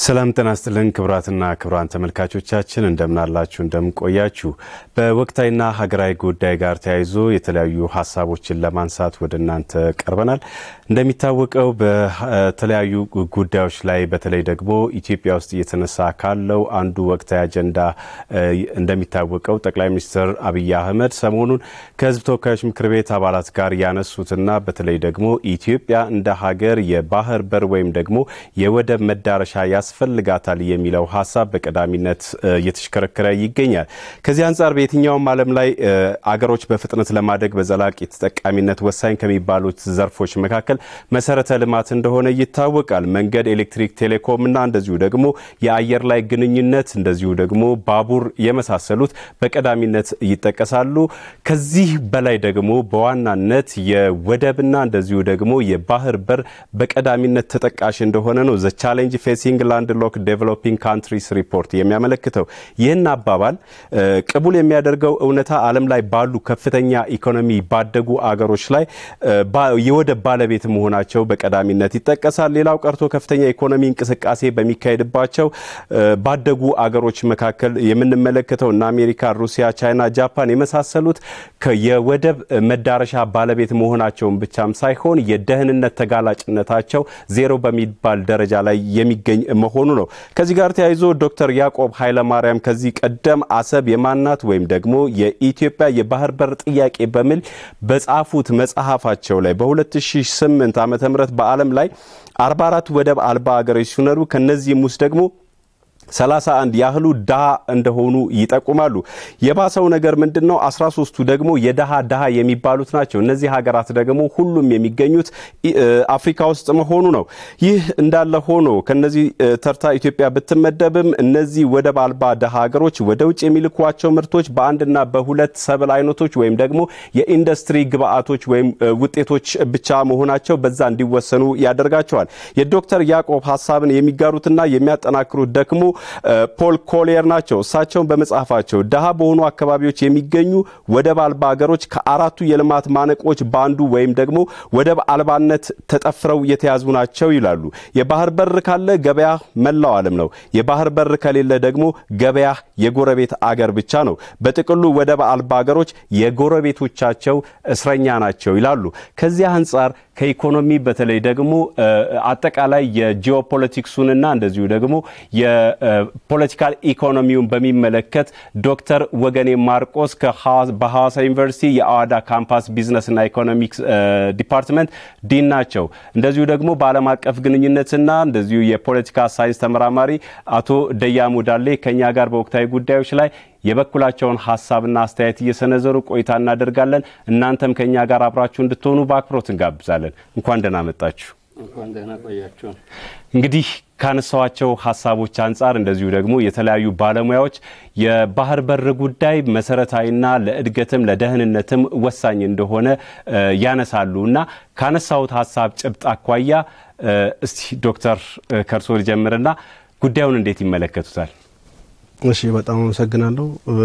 ሰላም ጤና ይስጥልን ክቡራትና ክቡራን ተመልካቾቻችን እንደምናላችሁ እንደምንቆያችሁ። በወቅታዊና ሀገራዊ ጉዳይ ጋር ተያይዞ የተለያዩ ሀሳቦችን ለማንሳት ወደ እናንተ ቀርበናል። እንደሚታወቀው በተለያዩ ጉዳዮች ላይ በተለይ ደግሞ ኢትዮጵያ ውስጥ እየተነሳ ካለው አንዱ ወቅታዊ አጀንዳ እንደሚታወቀው ጠቅላይ ሚኒስትር አብይ አህመድ ሰሞኑን ከሕዝብ ተወካዮች ምክር ቤት አባላት ጋር ያነሱትና በተለይ ደግሞ ኢትዮጵያ እንደ ሀገር የባህር በር ወይም ደግሞ የወደብ መዳረሻ ያስፈልጋታል የሚለው ሀሳብ በቀዳሚነት እየተሽከረከረ ይገኛል። ከዚህ አንጻር በየትኛውም ዓለም ላይ አገሮች በፍጥነት ለማደግ በዘላቂ ተጠቃሚነት ወሳኝ ከሚባሉት ዘርፎች መካከል መሰረተ ልማት እንደሆነ ይታወቃል። መንገድ፣ ኤሌክትሪክ፣ ቴሌኮም እና እንደዚሁ ደግሞ የአየር ላይ ግንኙነት እንደዚሁ ደግሞ ባቡር የመሳሰሉት በቀዳሚነት ይጠቀሳሉ። ከዚህ በላይ ደግሞ በዋናነት የወደብና እንደዚሁ ደግሞ የባህር በር በቀዳሚነት ተጠቃሽ እንደሆነ ነው ዘ ቻሌንጅ ፌሲንግ ላንድ ሎክ ዴቨሎፒንግ ካንትሪስ ሪፖርት የሚያመለክተው። ይህን አባባል ቅቡል የሚያደርገው እውነታ ዓለም ላይ ባሉ ከፍተኛ ኢኮኖሚ ባደጉ አገሮች ላይ የወደብ ባለቤት መሆናቸው በቀዳሚነት ይጠቀሳል። ሌላው ቀርቶ ከፍተኛ ኢኮኖሚ እንቅስቃሴ በሚካሄድባቸው ባደጉ አገሮች መካከል የምንመለከተው እነ አሜሪካ፣ ሩሲያ፣ ቻይና፣ ጃፓን የመሳሰሉት የወደብ መዳረሻ ባለቤት መሆናቸውን ብቻም ሳይሆን የደህንነት ተጋላጭነታቸው ዜሮ በሚባል ደረጃ ላይ የሚገኝ መሆኑ ነው። ከዚህ ጋር ተያይዞ ዶክተር ያዕቆብ ኃይለማርያም ከዚህ ቀደም አሰብ የማናት ወይም ደግሞ የኢትዮጵያ የባህር በር ጥያቄ በሚል በጻፉት መጽሐፋቸው ላይ በ2008 ዓ ም በዓለም ላይ 44 ወደብ አልባ ሀገሮች ሲኖሩ ከነዚህም ውስጥ ደግሞ ሰላሳ አንድ ያህሉ ድሃ እንደሆኑ ይጠቁማሉ። የባሰው ነገር ምንድን ነው? አስራ ሶስቱ ደግሞ የድሃ ድሃ የሚባሉት ናቸው። እነዚህ ሀገራት ደግሞ ሁሉም የሚገኙት አፍሪካ ውስጥ መሆኑ ነው። ይህ እንዳለ ሆኖ ከነዚህ ተርታ ኢትዮጵያ ብትመደብም እነዚህ ወደብ አልባ ድሃ ሀገሮች ወደ ውጭ የሚልኳቸው ምርቶች በአንድና በሁለት ሰብል አይነቶች ወይም ደግሞ የኢንዱስትሪ ግብአቶች ወይም ውጤቶች ብቻ መሆናቸው በዛ እንዲወሰኑ ያደርጋቸዋል። የዶክተር ያዕቆብ ሀሳብን የሚጋሩትና የሚያጠናክሩት ደግሞ ፖል ኮሊየር ናቸው። እሳቸውን በመጽሐፋቸው ድሃ በሆኑ አካባቢዎች የሚገኙ ወደብ አልባ ሀገሮች ከአራቱ የልማት ማነቆች በአንዱ ወይም ደግሞ ወደብ አልባነት ተጠፍረው የተያዙ ናቸው ይላሉ። የባህር በር ካለ ገበያ መላው ዓለም ነው። የባህር በር ከሌለ ደግሞ ገበያ የጎረቤት አገር ብቻ ነው። በጥቅሉ ወደብ አልባ ሀገሮች የጎረቤቶቻቸው እስረኛ ናቸው ይላሉ። ከዚህ አንጻር ከኢኮኖሚ በተለይ ደግሞ አጠቃላይ የጂኦፖለቲክሱንና እንደዚሁ ደግሞ የፖለቲካል ኢኮኖሚውን በሚመለከት ዶክተር ወገኔ ማርቆስ በሐዋሳ ዩኒቨርሲቲ የአዋዳ ካምፓስ ቢዝነስና ኢኮኖሚክስ ዲፓርትመንት ዲን ናቸው። እንደዚሁ ደግሞ በዓለም አቀፍ ግንኙነትና እንደዚሁ የፖለቲካ ሳይንስ ተመራማሪ አቶ ደያሙ ዳሌ ከኛ ጋር በወቅታዊ ጉዳዮች ላይ የበኩላቸውን ሀሳብና አስተያየት እየሰነዘሩ ቆይታ እናደርጋለን። እናንተም ከኛ ጋር አብራችሁ እንድትሆኑ በአክብሮት እንጋብዛለን። እንኳን ደህና መጣችሁ። እንግዲህ ካነሳዋቸው ሀሳቦች አንጻር እንደዚሁ ደግሞ የተለያዩ ባለሙያዎች የባህር በር ጉዳይ መሰረታዊና ለእድገትም ለደህንነትም ወሳኝ እንደሆነ ያነሳሉ እና ካነሳሁት ሀሳብ ጭብጥ አኳያ እስቲ ዶክተር ከርሶ ልጀምርና ጉዳዩን እንዴት ይመለከቱታል? እሺ፣ በጣም አመሰግናለሁ።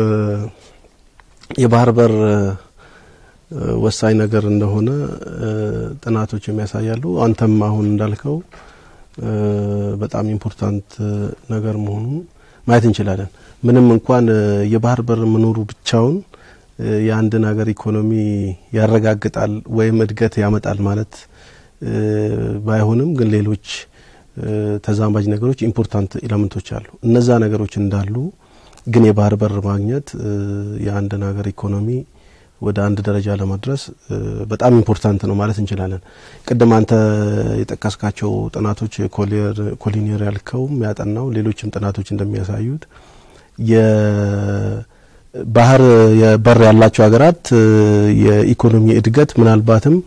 የባህር በር ወሳኝ ነገር እንደሆነ ጥናቶች የሚያሳያሉ። አንተም አሁን እንዳልከው በጣም ኢምፖርታንት ነገር መሆኑን ማየት እንችላለን። ምንም እንኳን የባህር በር መኖሩ ብቻውን የአንድን ሀገር ኢኮኖሚ ያረጋግጣል ወይም እድገት ያመጣል ማለት ባይሆንም ግን ሌሎች ተዛማጅ ነገሮች ኢምፖርታንት ኤሌመንቶች አሉ። እነዛ ነገሮች እንዳሉ ግን የባህር በር ማግኘት የአንድን ሀገር ኢኮኖሚ ወደ አንድ ደረጃ ለማድረስ በጣም ኢምፖርታንት ነው ማለት እንችላለን። ቅድም አንተ የጠቀስካቸው ጥናቶች ኮሊኒየር ያልከውም ያጠናው ሌሎችም ጥናቶች እንደሚያሳዩት የባህር በር ያላቸው ሀገራት የኢኮኖሚ እድገት ምናልባትም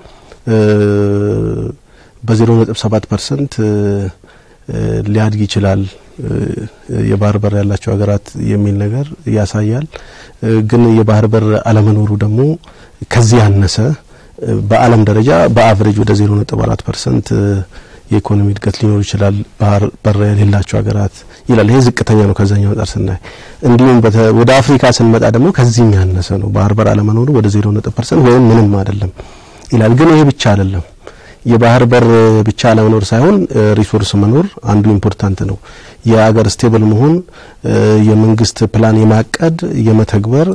በዜሮ ነጥብ ሰባት ፐርሰንት ሊያድግ ይችላል የባህር በር ያላቸው ሀገራት የሚል ነገር ያሳያል። ግን የባህር በር አለመኖሩ ደግሞ ከዚህ ያነሰ በዓለም ደረጃ በአቨሬጅ ወደ ዜሮ ነጥብ አራት ፐርሰንት የኢኮኖሚ እድገት ሊኖር ይችላል ባህር በር የሌላቸው ሀገራት ይላል። ይሄ ዝቅተኛ ነው ከዛኛው አንጻር ስናይ። እንዲሁም ወደ አፍሪካ ስንመጣ ደግሞ ከዚህም ያነሰ ነው ባህር በር አለመኖሩ ወደ ዜሮ ነጥብ ፐርሰንት ወይም ምንም አይደለም ይላል። ግን ይሄ ብቻ አይደለም። የባህር በር ብቻ ለመኖር ሳይሆን ሪሶርስ መኖር አንዱ ኢምፖርታንት ነው። የአገር ስቴብል መሆን የመንግስት ፕላን የማቀድ የመተግበር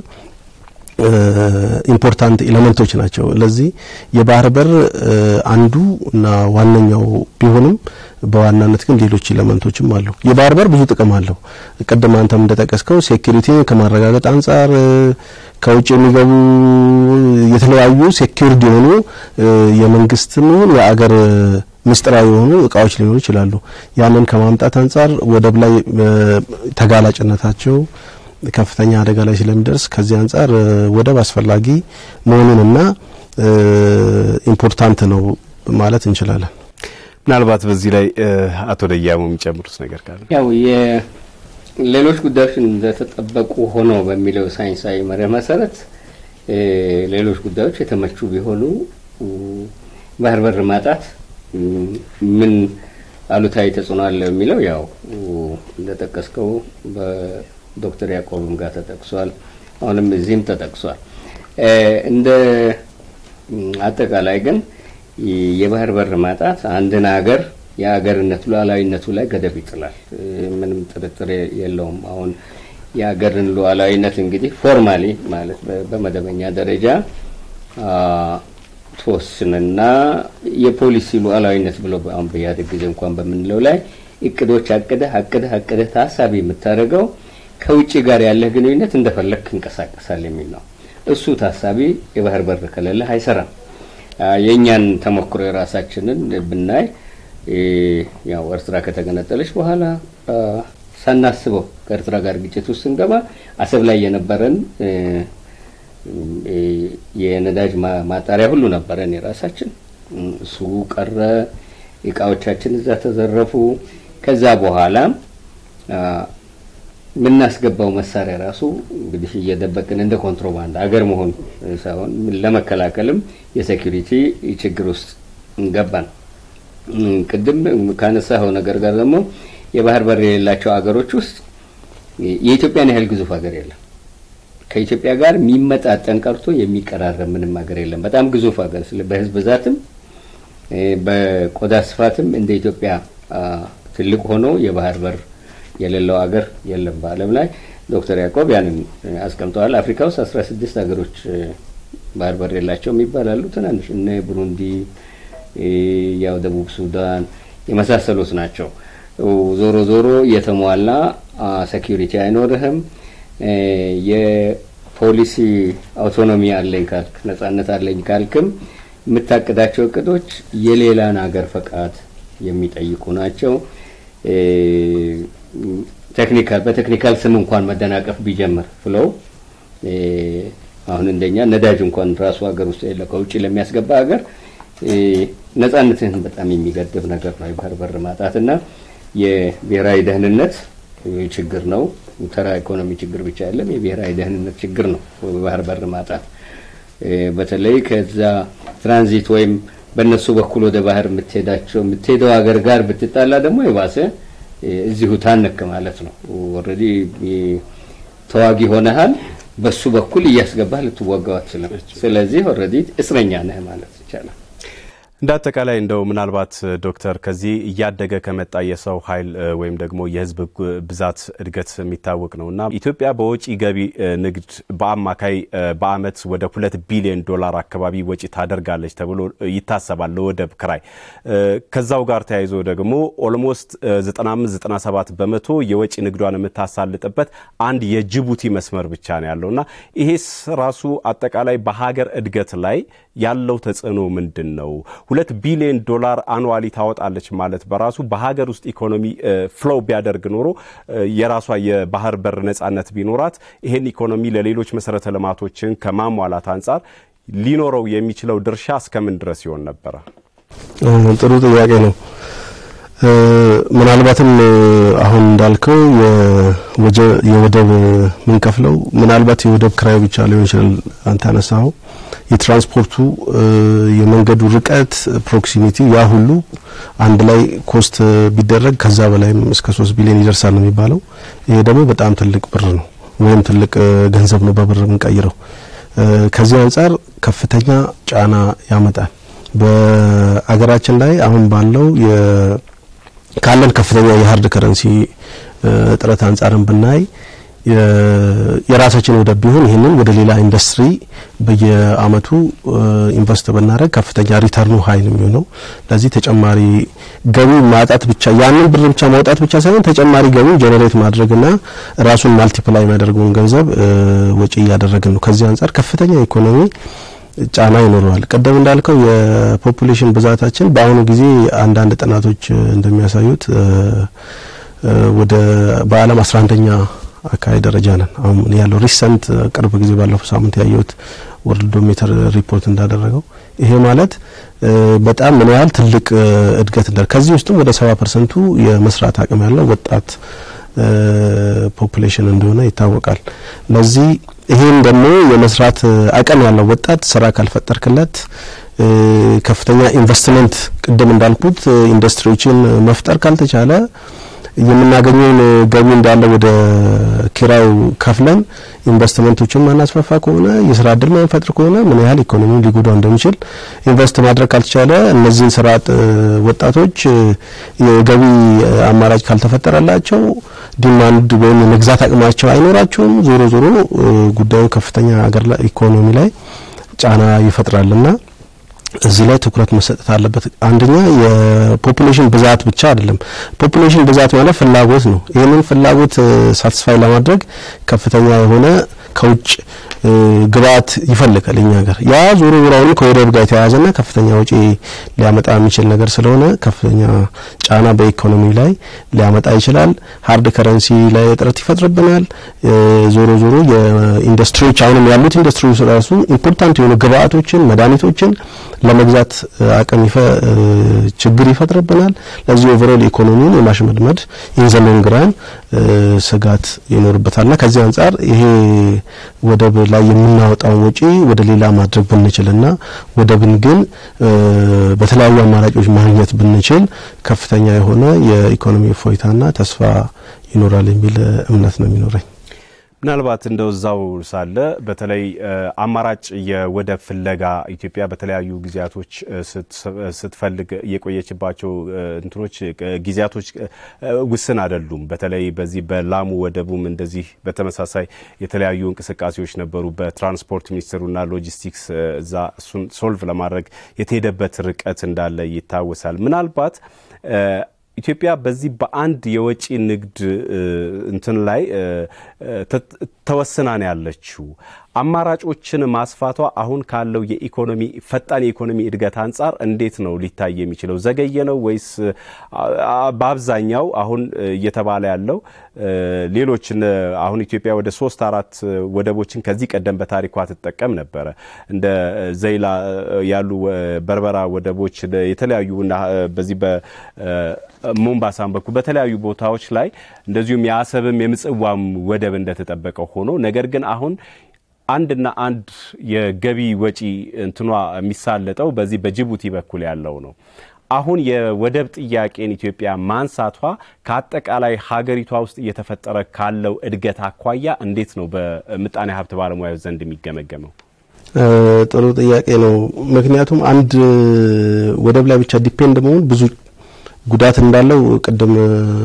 ኢምፖርታንት ኤሌመንቶች ናቸው። ለዚህ የባህር በር አንዱ እና ዋነኛው ቢሆንም በዋናነት ግን ሌሎች ኤሌመንቶችም አሉ። የባህር በር ብዙ ጥቅም አለው። ቅድም አንተም እንደጠቀስከው ሴኩሪቲ ከማረጋገጥ አንጻር ከውጭ የሚገቡ የተለያዩ ሴኩሪድ የሆኑ የመንግስትም ይሁን የአገር ምስጢራዊ የሆኑ እቃዎች ሊኖሩ ይችላሉ። ያንን ከማምጣት አንጻር ወደብ ላይ ተጋላጭነታቸው ከፍተኛ አደጋ ላይ ስለሚደርስ ከዚህ አንጻር ወደብ አስፈላጊ መሆኑንና ኢምፖርታንት ነው ማለት እንችላለን። ምናልባት በዚህ ላይ አቶ ደያሙ የሚጨምሩት ነገር ካለ ያው ሌሎች ጉዳዮች እንደተጠበቁ ሆነው በሚለው ሳይንሳዊ መርህ መሰረት ሌሎች ጉዳዮች የተመቹ ቢሆኑ ባህር በር ማጣት ምን አሉታዊ ተጽዕኖ አለው የሚለው ያው እንደጠቀስከው በዶክተር ያዕቆብም ጋር ተጠቅሷል። አሁንም እዚህም ተጠቅሷል። እንደ አጠቃላይ ግን የባህር በር ማጣት አንድን ሀገር የሀገርነት ሉዓላዊነቱ ላይ ገደብ ይጥላል። ምንም ጥርጥር የለውም። አሁን የሀገርን ሉዓላዊነት እንግዲህ ፎርማሊ ማለት በመደበኛ ደረጃ ትወስንና የፖሊሲ ሉዓላዊነት ብሎ አሁን በኢህአዴግ ጊዜ እንኳን በምንለው ላይ እቅዶች አቅደህ አቅደህ አቅደህ ታሳቢ የምታደርገው ከውጭ ጋር ያለህ ግንኙነት እንደፈለግክ እንቀሳቀሳል የሚል ነው። እሱ ታሳቢ የባህር በር ከሌለህ አይሰራም። የእኛን ተሞክሮ የራሳችንን ብናይ ያው ኤርትራ ከተገነጠለች በኋላ ሳናስበው ከኤርትራ ጋር ግጭት ውስጥ ስንገባ አሰብ ላይ የነበረን የነዳጅ ማጣሪያ ሁሉ ነበረን የራሳችን። እሱ ቀረ። እቃዎቻችን እዛ ተዘረፉ። ከዛ በኋላ የምናስገባው መሳሪያ ራሱ እንግዲህ እየደበቅን እንደ ኮንትሮባንድ አገር መሆን ሳይሆን ለመከላከልም የሴኩሪቲ ችግር ውስጥ እንገባን። ቅድም ካነሳኸው ነገር ጋር ደግሞ የባህር በር የሌላቸው አገሮች ውስጥ የኢትዮጵያን ያህል ግዙፍ ሀገር የለም። ከኢትዮጵያ ጋር የሚመጣጠን ቀርቶ የሚቀራረብ ምንም ሀገር የለም። በጣም ግዙፍ ሀገር ስለ በህዝብ ብዛትም በቆዳ ስፋትም እንደ ኢትዮጵያ ትልቅ ሆኖ የባህር በር የሌለው ሀገር የለም በዓለም ላይ። ዶክተር ያዕቆብ ያንን አስቀምጠዋል። አፍሪካ ውስጥ አስራ ስድስት ሀገሮች ባህር በር የላቸውም ይባላሉ። ትናንሽ እነ ብሩንዲ፣ ያው ደቡብ ሱዳን የመሳሰሉት ናቸው። ዞሮ ዞሮ የተሟላ ሴኪሪቲ አይኖርህም። የፖሊሲ አውቶኖሚ አለኝ ካልክ ነጻነት አለኝ ካልክም የምታቅዳቸው እቅዶች የሌላን ሀገር ፈቃድ የሚጠይቁ ናቸው። ቴክኒካል በቴክኒካል ስም እንኳን መደናቀፍ ቢጀምር ፍለው አሁን እንደኛ ነዳጅ እንኳን ራሱ ሀገር ውስጥ የለ ከውጭ ለሚያስገባ ሀገር ነጻነትህን በጣም የሚገድብ ነገር ነው የባህር በር ማጣት እና የብሔራዊ ደህንነት ችግር ነው። ተራ ኢኮኖሚ ችግር ብቻ አይደለም፣ የብሔራዊ ደህንነት ችግር ነው የባህር በር ማጣት። በተለይ ከዛ ትራንዚት ወይም በእነሱ በኩል ወደ ባህር የምትሄዳቸው የምትሄደው ሀገር ጋር ብትጣላ ደግሞ የባሰ እዚሁ ታነክ ማለት ነው። ኦልሬዲ ተዋጊ ሆነሃል፣ በሱ በኩል እያስገባህ ልትወጋው አትችልም። ስለዚህ ኦልሬዲ እስረኛ ነህ ማለት ይቻላል። እንደ አጠቃላይ እንደው ምናልባት ዶክተር ከዚህ እያደገ ከመጣ የሰው ኃይል ወይም ደግሞ የሕዝብ ብዛት እድገት የሚታወቅ ነው እና ኢትዮጵያ በወጪ ገቢ ንግድ በአማካይ በዓመት ወደ ሁለት ቢሊዮን ዶላር አካባቢ ወጪ ታደርጋለች ተብሎ ይታሰባል ለወደብ ክራይ። ከዛው ጋር ተያይዞ ደግሞ ኦልሞስት 95 97 በመቶ የወጪ ንግዷን የምታሳልጥበት አንድ የጅቡቲ መስመር ብቻ ነው ያለው እና ይሄስ ራሱ አጠቃላይ በሀገር እድገት ላይ ያለው ተጽዕኖ ምንድን ነው? ሁለት ቢሊዮን ዶላር አኑዋሊ ታወጣለች ማለት በራሱ በሀገር ውስጥ ኢኮኖሚ ፍሎው ቢያደርግ ኖሮ የራሷ የባህር በር ነጻነት ቢኖራት ይሄን ኢኮኖሚ ለሌሎች መሰረተ ልማቶችን ከማሟላት አንጻር ሊኖረው የሚችለው ድርሻ እስከምን ድረስ ይሆን ነበረ? ጥሩ ጥያቄ ነው። ምናልባትም አሁን እንዳልከው የወደብ ምንከፍለው ምናልባት የወደብ ክራዩ ብቻ ሊሆን ይችላል። አንተ ያነሳኸው የትራንስፖርቱ የመንገዱ ርቀት ፕሮክሲሚቲ፣ ያ ሁሉ አንድ ላይ ኮስት ቢደረግ ከዛ በላይም እስከ ሶስት ቢሊዮን ይደርሳል ነው የሚባለው። ይሄ ደግሞ በጣም ትልቅ ብር ነው ወይም ትልቅ ገንዘብ ነው በብር የምንቀይረው። ከዚህ አንጻር ከፍተኛ ጫና ያመጣል። በአገራችን ላይ አሁን ባለው ካለን ከፍተኛ የሀርድ ከረንሲ እጥረት አንጻርን ብናይ የራሳችን ወደብ ቢሆን ይህንን ወደ ሌላ ኢንዱስትሪ በየአመቱ ኢንቨስት ብናደረግ ከፍተኛ ሪተርኑ ሀይ ነው የሚሆነው። ለዚህ ተጨማሪ ገቢ ማጣት ብቻ ያንን ብር ብቻ ማውጣት ብቻ ሳይሆን ተጨማሪ ገቢ ጀኔሬት ማድረግና ራሱን ማልቲፕላይ የሚያደርገውን ገንዘብ ወጪ እያደረግን ነው። ከዚህ አንጻር ከፍተኛ ኢኮኖሚ ጫና ይኖረዋል። ቀደም እንዳልከው የፖፑሌሽን ብዛታችን በአሁኑ ጊዜ አንዳንድ ጥናቶች እንደሚያሳዩት ወደ በዓለም አስራ አንደኛ አካባቢ ደረጃ ነን። አሁን ያለው ሪሰንት ቅርብ ጊዜ ባለፈው ሳምንት ያየሁት ወርልድ ሜትር ሪፖርት እንዳደረገው ይሄ ማለት በጣም ምን ያህል ትልቅ እድገት እንዳለ ከዚህ ውስጥም ወደ ሰባ ፐርሰንቱ የመስራት አቅም ያለው ወጣት ፖፑሌሽን እንደሆነ ይታወቃል። ለዚህ ይሄን ደግሞ የመስራት አቅም ያለው ወጣት ስራ ካልፈጠርክለት ከፍተኛ ኢንቨስትመንት ቅድም እንዳልኩት ኢንዱስትሪዎችን መፍጠር ካልተቻለ የምናገኘውን ገቢ እንዳለ ወደ ኪራዩ ከፍለን ኢንቨስትመንቶችን ማናስፋፋ ከሆነ የስራ እድል ማንፈጥር ከሆነ ምን ያህል ኢኮኖሚውን ሊጎዳው እንደሚችል ኢንቨስት ማድረግ ካልተቻለ እነዚህን ስራ አጥ ወጣቶች የገቢ አማራጭ ካልተፈጠረላቸው ዲማንድ ወይም የመግዛት አቅማቸው አይኖራቸውም። ዞሮ ዞሮ ጉዳዩ ከፍተኛ ሀገር ላይ ኢኮኖሚ ላይ ጫና ይፈጥራልና እዚህ ላይ ትኩረት መሰጠት አለበት። አንደኛ የፖፑሌሽን ብዛት ብቻ አይደለም። ፖፑሌሽን ብዛት ማለት ፍላጎት ነው። ይህንን ፍላጎት ሳትስፋይ ለማድረግ ከፍተኛ የሆነ ከውጭ ግብአት ይፈልጋል እኛ ሀገር። ያ ዞሮ ዞሮውን ከወደብ ጋር የተያያዘና ከፍተኛ ወጪ ሊያመጣ የሚችል ነገር ስለሆነ ከፍተኛ ጫና በኢኮኖሚ ላይ ሊያመጣ ይችላል። ሀርድ ከረንሲ ላይ እጥረት ይፈጥርብናል። ዞሮ ዞሮ የኢንዱስትሪዎች አሁንም ያሉት ኢንዱስትሪዎች ራሱ ኢምፖርታንት የሆኑ ግብአቶችን፣ መድኃኒቶችን ለመግዛት አቅም ችግር ይፈጥርብናል። ለዚህ ኦቨሮል ኢኮኖሚውን የማሽመድመድ ኢንዘሎን ግራን ስጋት ይኖርበታልና ከዚህ አንጻር ይሄ ወደብ ላይ የምናወጣውን ወጪ ወደ ሌላ ማድረግ ብንችልና ወደብን ግን በተለያዩ አማራጮች ማግኘት ብንችል ከፍተኛ የሆነ የኢኮኖሚ እፎይታና ተስፋ ይኖራል የሚል እምነት ነው የሚኖረኝ። ምናልባት እንደው እዛው ሳለ በተለይ አማራጭ የወደብ ፍለጋ ኢትዮጵያ በተለያዩ ጊዜያቶች ስትፈልግ የቆየችባቸው እንትኖች ጊዜያቶች ውስን አይደሉም። በተለይ በዚህ በላሙ ወደቡም እንደዚህ በተመሳሳይ የተለያዩ እንቅስቃሴዎች ነበሩ። በትራንስፖርት ሚኒስትሩና ሎጂስቲክስ እዛ እሱን ሶልቭ ለማድረግ የተሄደበት ርቀት እንዳለ ይታወሳል። ምናልባት ኢትዮጵያ በዚህ በአንድ የወጪ ንግድ እንትን ላይ ተወስና ነው ያለችው። አማራጮችን ማስፋቷ አሁን ካለው የኢኮኖሚ ፈጣን የኢኮኖሚ እድገት አንጻር እንዴት ነው ሊታይ የሚችለው? ዘገየ ነው ወይስ በአብዛኛው አሁን እየተባለ ያለው ሌሎች አሁን ኢትዮጵያ ወደ ሶስት አራት ወደቦችን ከዚህ ቀደም በታሪኳ ትጠቀም ነበረ። እንደ ዘይላ ያሉ በርበራ ወደቦች የተለያዩ በዚህ በሞምባሳም በኩል በተለያዩ ቦታዎች ላይ እንደዚሁም የአሰብም የምጽዋም ወደብ እንደተጠበቀ ሆኖ ነገር ግን አሁን አንድና አንድ የገቢ ወጪ እንትኗ የሚሳለጠው በዚህ በጅቡቲ በኩል ያለው ነው። አሁን የወደብ ጥያቄን ኢትዮጵያ ማንሳቷ ከአጠቃላይ ሀገሪቷ ውስጥ እየተፈጠረ ካለው እድገት አኳያ እንዴት ነው በምጣኔ ሀብት ባለሙያዎች ዘንድ የሚገመገመው? ጥሩ ጥያቄ ነው። ምክንያቱም አንድ ወደብ ላይ ብቻ ዲፔንድ መሆን ብዙ ጉዳት እንዳለው ቅድም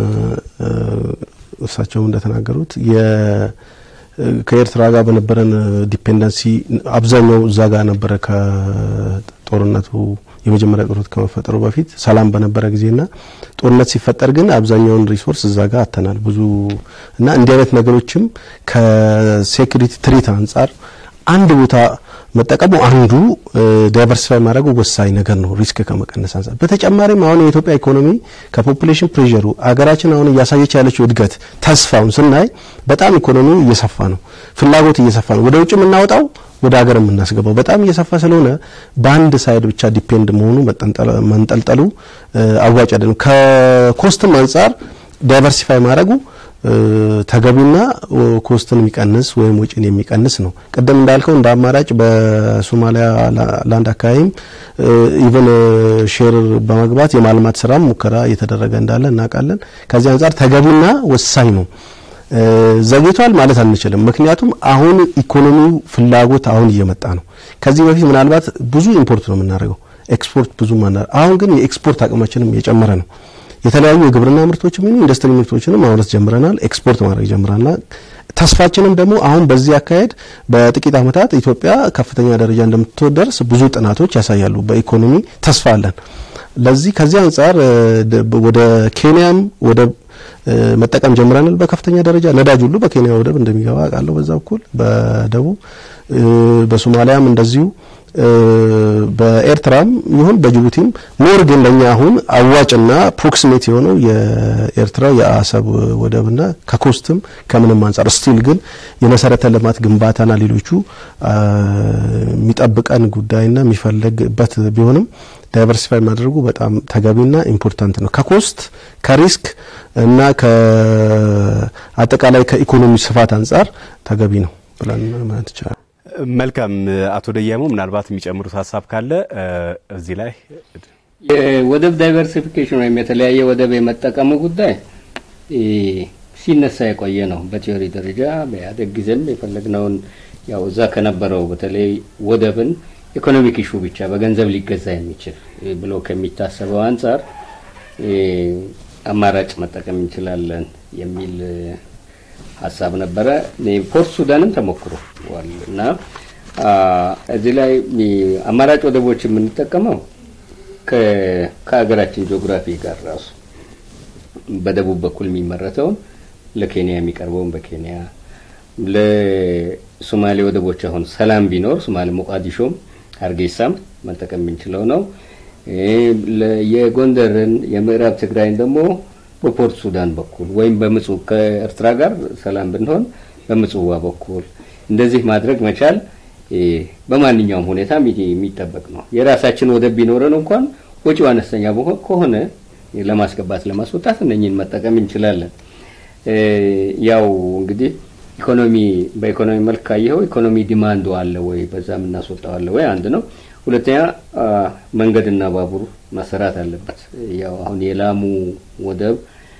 እሳቸውም እንደተናገሩት ከኤርትራ ጋር በነበረን ዲፔንደንሲ አብዛኛው እዛ ጋር ነበረ። ከጦርነቱ የመጀመሪያ ጦርነት ከመፈጠሩ በፊት ሰላም በነበረ ጊዜና ጦርነት ሲፈጠር ግን አብዛኛውን ሪሶርስ እዛ ጋር አተናል ብዙ እና እንዲህ አይነት ነገሮችም ከሴኩሪቲ ትሪት አንጻር አንድ ቦታ መጠቀሙ አንዱ ዳይቨርሲፋይ ማድረጉ ወሳኝ ነገር ነው፣ ሪስክ ከመቀነስ አንጻር። በተጨማሪም አሁን የኢትዮጵያ ኢኮኖሚ ከፖፑሌሽን ፕሬሸሩ አገራችን አሁን እያሳየች ያለችው እድገት ተስፋውን ስናይ በጣም ኢኮኖሚው እየሰፋ ነው፣ ፍላጎት እየሰፋ ነው። ወደ ውጭ የምናወጣው ወደ ሀገር የምናስገባው በጣም እየሰፋ ስለሆነ በአንድ ሳይድ ብቻ ዲፔንድ መሆኑ መንጠልጠሉ አዋጭ አይደለም። ከኮስትም አንጻር ዳይቨርሲፋይ ማድረጉ ተገቢና ኮስትን የሚቀንስ ወይም ወጪን የሚቀንስ ነው። ቅድም እንዳልከው እንደ አማራጭ በሶማሊያ ላንድ አካባቢም ኢቨን ሼር በመግባት የማልማት ስራም ሙከራ እየተደረገ እንዳለ እናውቃለን። ከዚህ አንጻር ተገቢና ወሳኝ ነው። ዘግይቷል ማለት አንችልም። ምክንያቱም አሁን ኢኮኖሚው ፍላጎት አሁን እየመጣ ነው። ከዚህ በፊት ምናልባት ብዙ ኢምፖርት ነው የምናደርገው ኤክስፖርት ብዙ ማና አሁን ግን የኤክስፖርት አቅማችንም የጨመረ ነው። የተለያዩ የግብርና ምርቶችም ይሁን ኢንዱስትሪ ምርቶችንም ማምረት ጀምረናል፣ ኤክስፖርት ማድረግ ጀምረናል። ተስፋችንም ደግሞ አሁን በዚህ አካሄድ በጥቂት ዓመታት ኢትዮጵያ ከፍተኛ ደረጃ እንደምትደርስ ብዙ ጥናቶች ያሳያሉ። በኢኮኖሚ ተስፋ አለን። ለዚህ ከዚህ አንጻር ወደ ኬንያም ወደ መጠቀም ጀምረናል። በከፍተኛ ደረጃ ነዳጅ ሁሉ በኬንያ ወደብ እንደሚገባ አውቃለሁ። በዛ በኩል በደቡብ በሶማሊያም እንደዚሁ በኤርትራም ይሁን በጅቡቲም ሞር ግን ለኛ አሁን አዋጭና ፕሮክሲሜት የሆነው የኤርትራ የአሰብ ወደብና ከኮስትም ከምንም አንጻር ስቲል ግን የመሰረተ ልማት ግንባታና ሌሎቹ የሚጠብቀን ጉዳይና የሚፈለግበት ቢሆንም ዳይቨርሲፋይ ማድረጉ በጣም ተገቢና ኢምፖርታንት ነው። ከኮስት ከሪስክ እና ከአጠቃላይ ከኢኮኖሚ ስፋት አንጻር ተገቢ ነው ብለን ማለት ይቻላል። መልካም አቶ ደያሞ ምናልባት የሚጨምሩት ሀሳብ ካለ እዚህ ላይ የወደብ ዳይቨርሲፊኬሽን ወይም የተለያየ ወደብ የመጠቀሙ ጉዳይ ሲነሳ የቆየ ነው። በቲዮሪ ደረጃ በኢህአዴግ ጊዜም የፈለግነውን ያው እዛ ከነበረው በተለይ ወደብን ኢኮኖሚክ ኢሹ ብቻ በገንዘብ ሊገዛ የሚችል ብሎ ከሚታሰበው አንጻር አማራጭ መጠቀም እንችላለን የሚል ሀሳብ ነበረ። ፖርት ሱዳንም ተሞክሯል እና እዚህ ላይ አማራጭ ወደቦች የምንጠቀመው ከሀገራችን ጂኦግራፊ ጋር ራሱ በደቡብ በኩል የሚመረተውን ለኬንያ የሚቀርበውን በኬንያ ለሶማሌ ወደቦች አሁን ሰላም ቢኖር ሶማሌ ሞቃዲሾም ሀርጌሳም መጠቀም የምንችለው ነው። የጎንደርን የምዕራብ ትግራይን ደግሞ በፖርት ሱዳን በኩል ወይም በምጽዋ ከኤርትራ ጋር ሰላም ብንሆን በምጽዋ በኩል እንደዚህ ማድረግ መቻል በማንኛውም ሁኔታ የሚጠበቅ ነው። የራሳችን ወደብ ቢኖረን እንኳን ወጪው አነስተኛ ከሆነ ለማስገባት ለማስወጣት እነኝን መጠቀም እንችላለን። ያው እንግዲህ ኢኮኖሚ በኢኮኖሚ መልክ ካየኸው ኢኮኖሚ ዲማንዱ አለ ወይ በዛ የምናስወጣው አለ ወይ አንድ ነው። ሁለተኛ መንገድና ባቡር መሰራት አለበት። ያው አሁን የላሙ ወደብ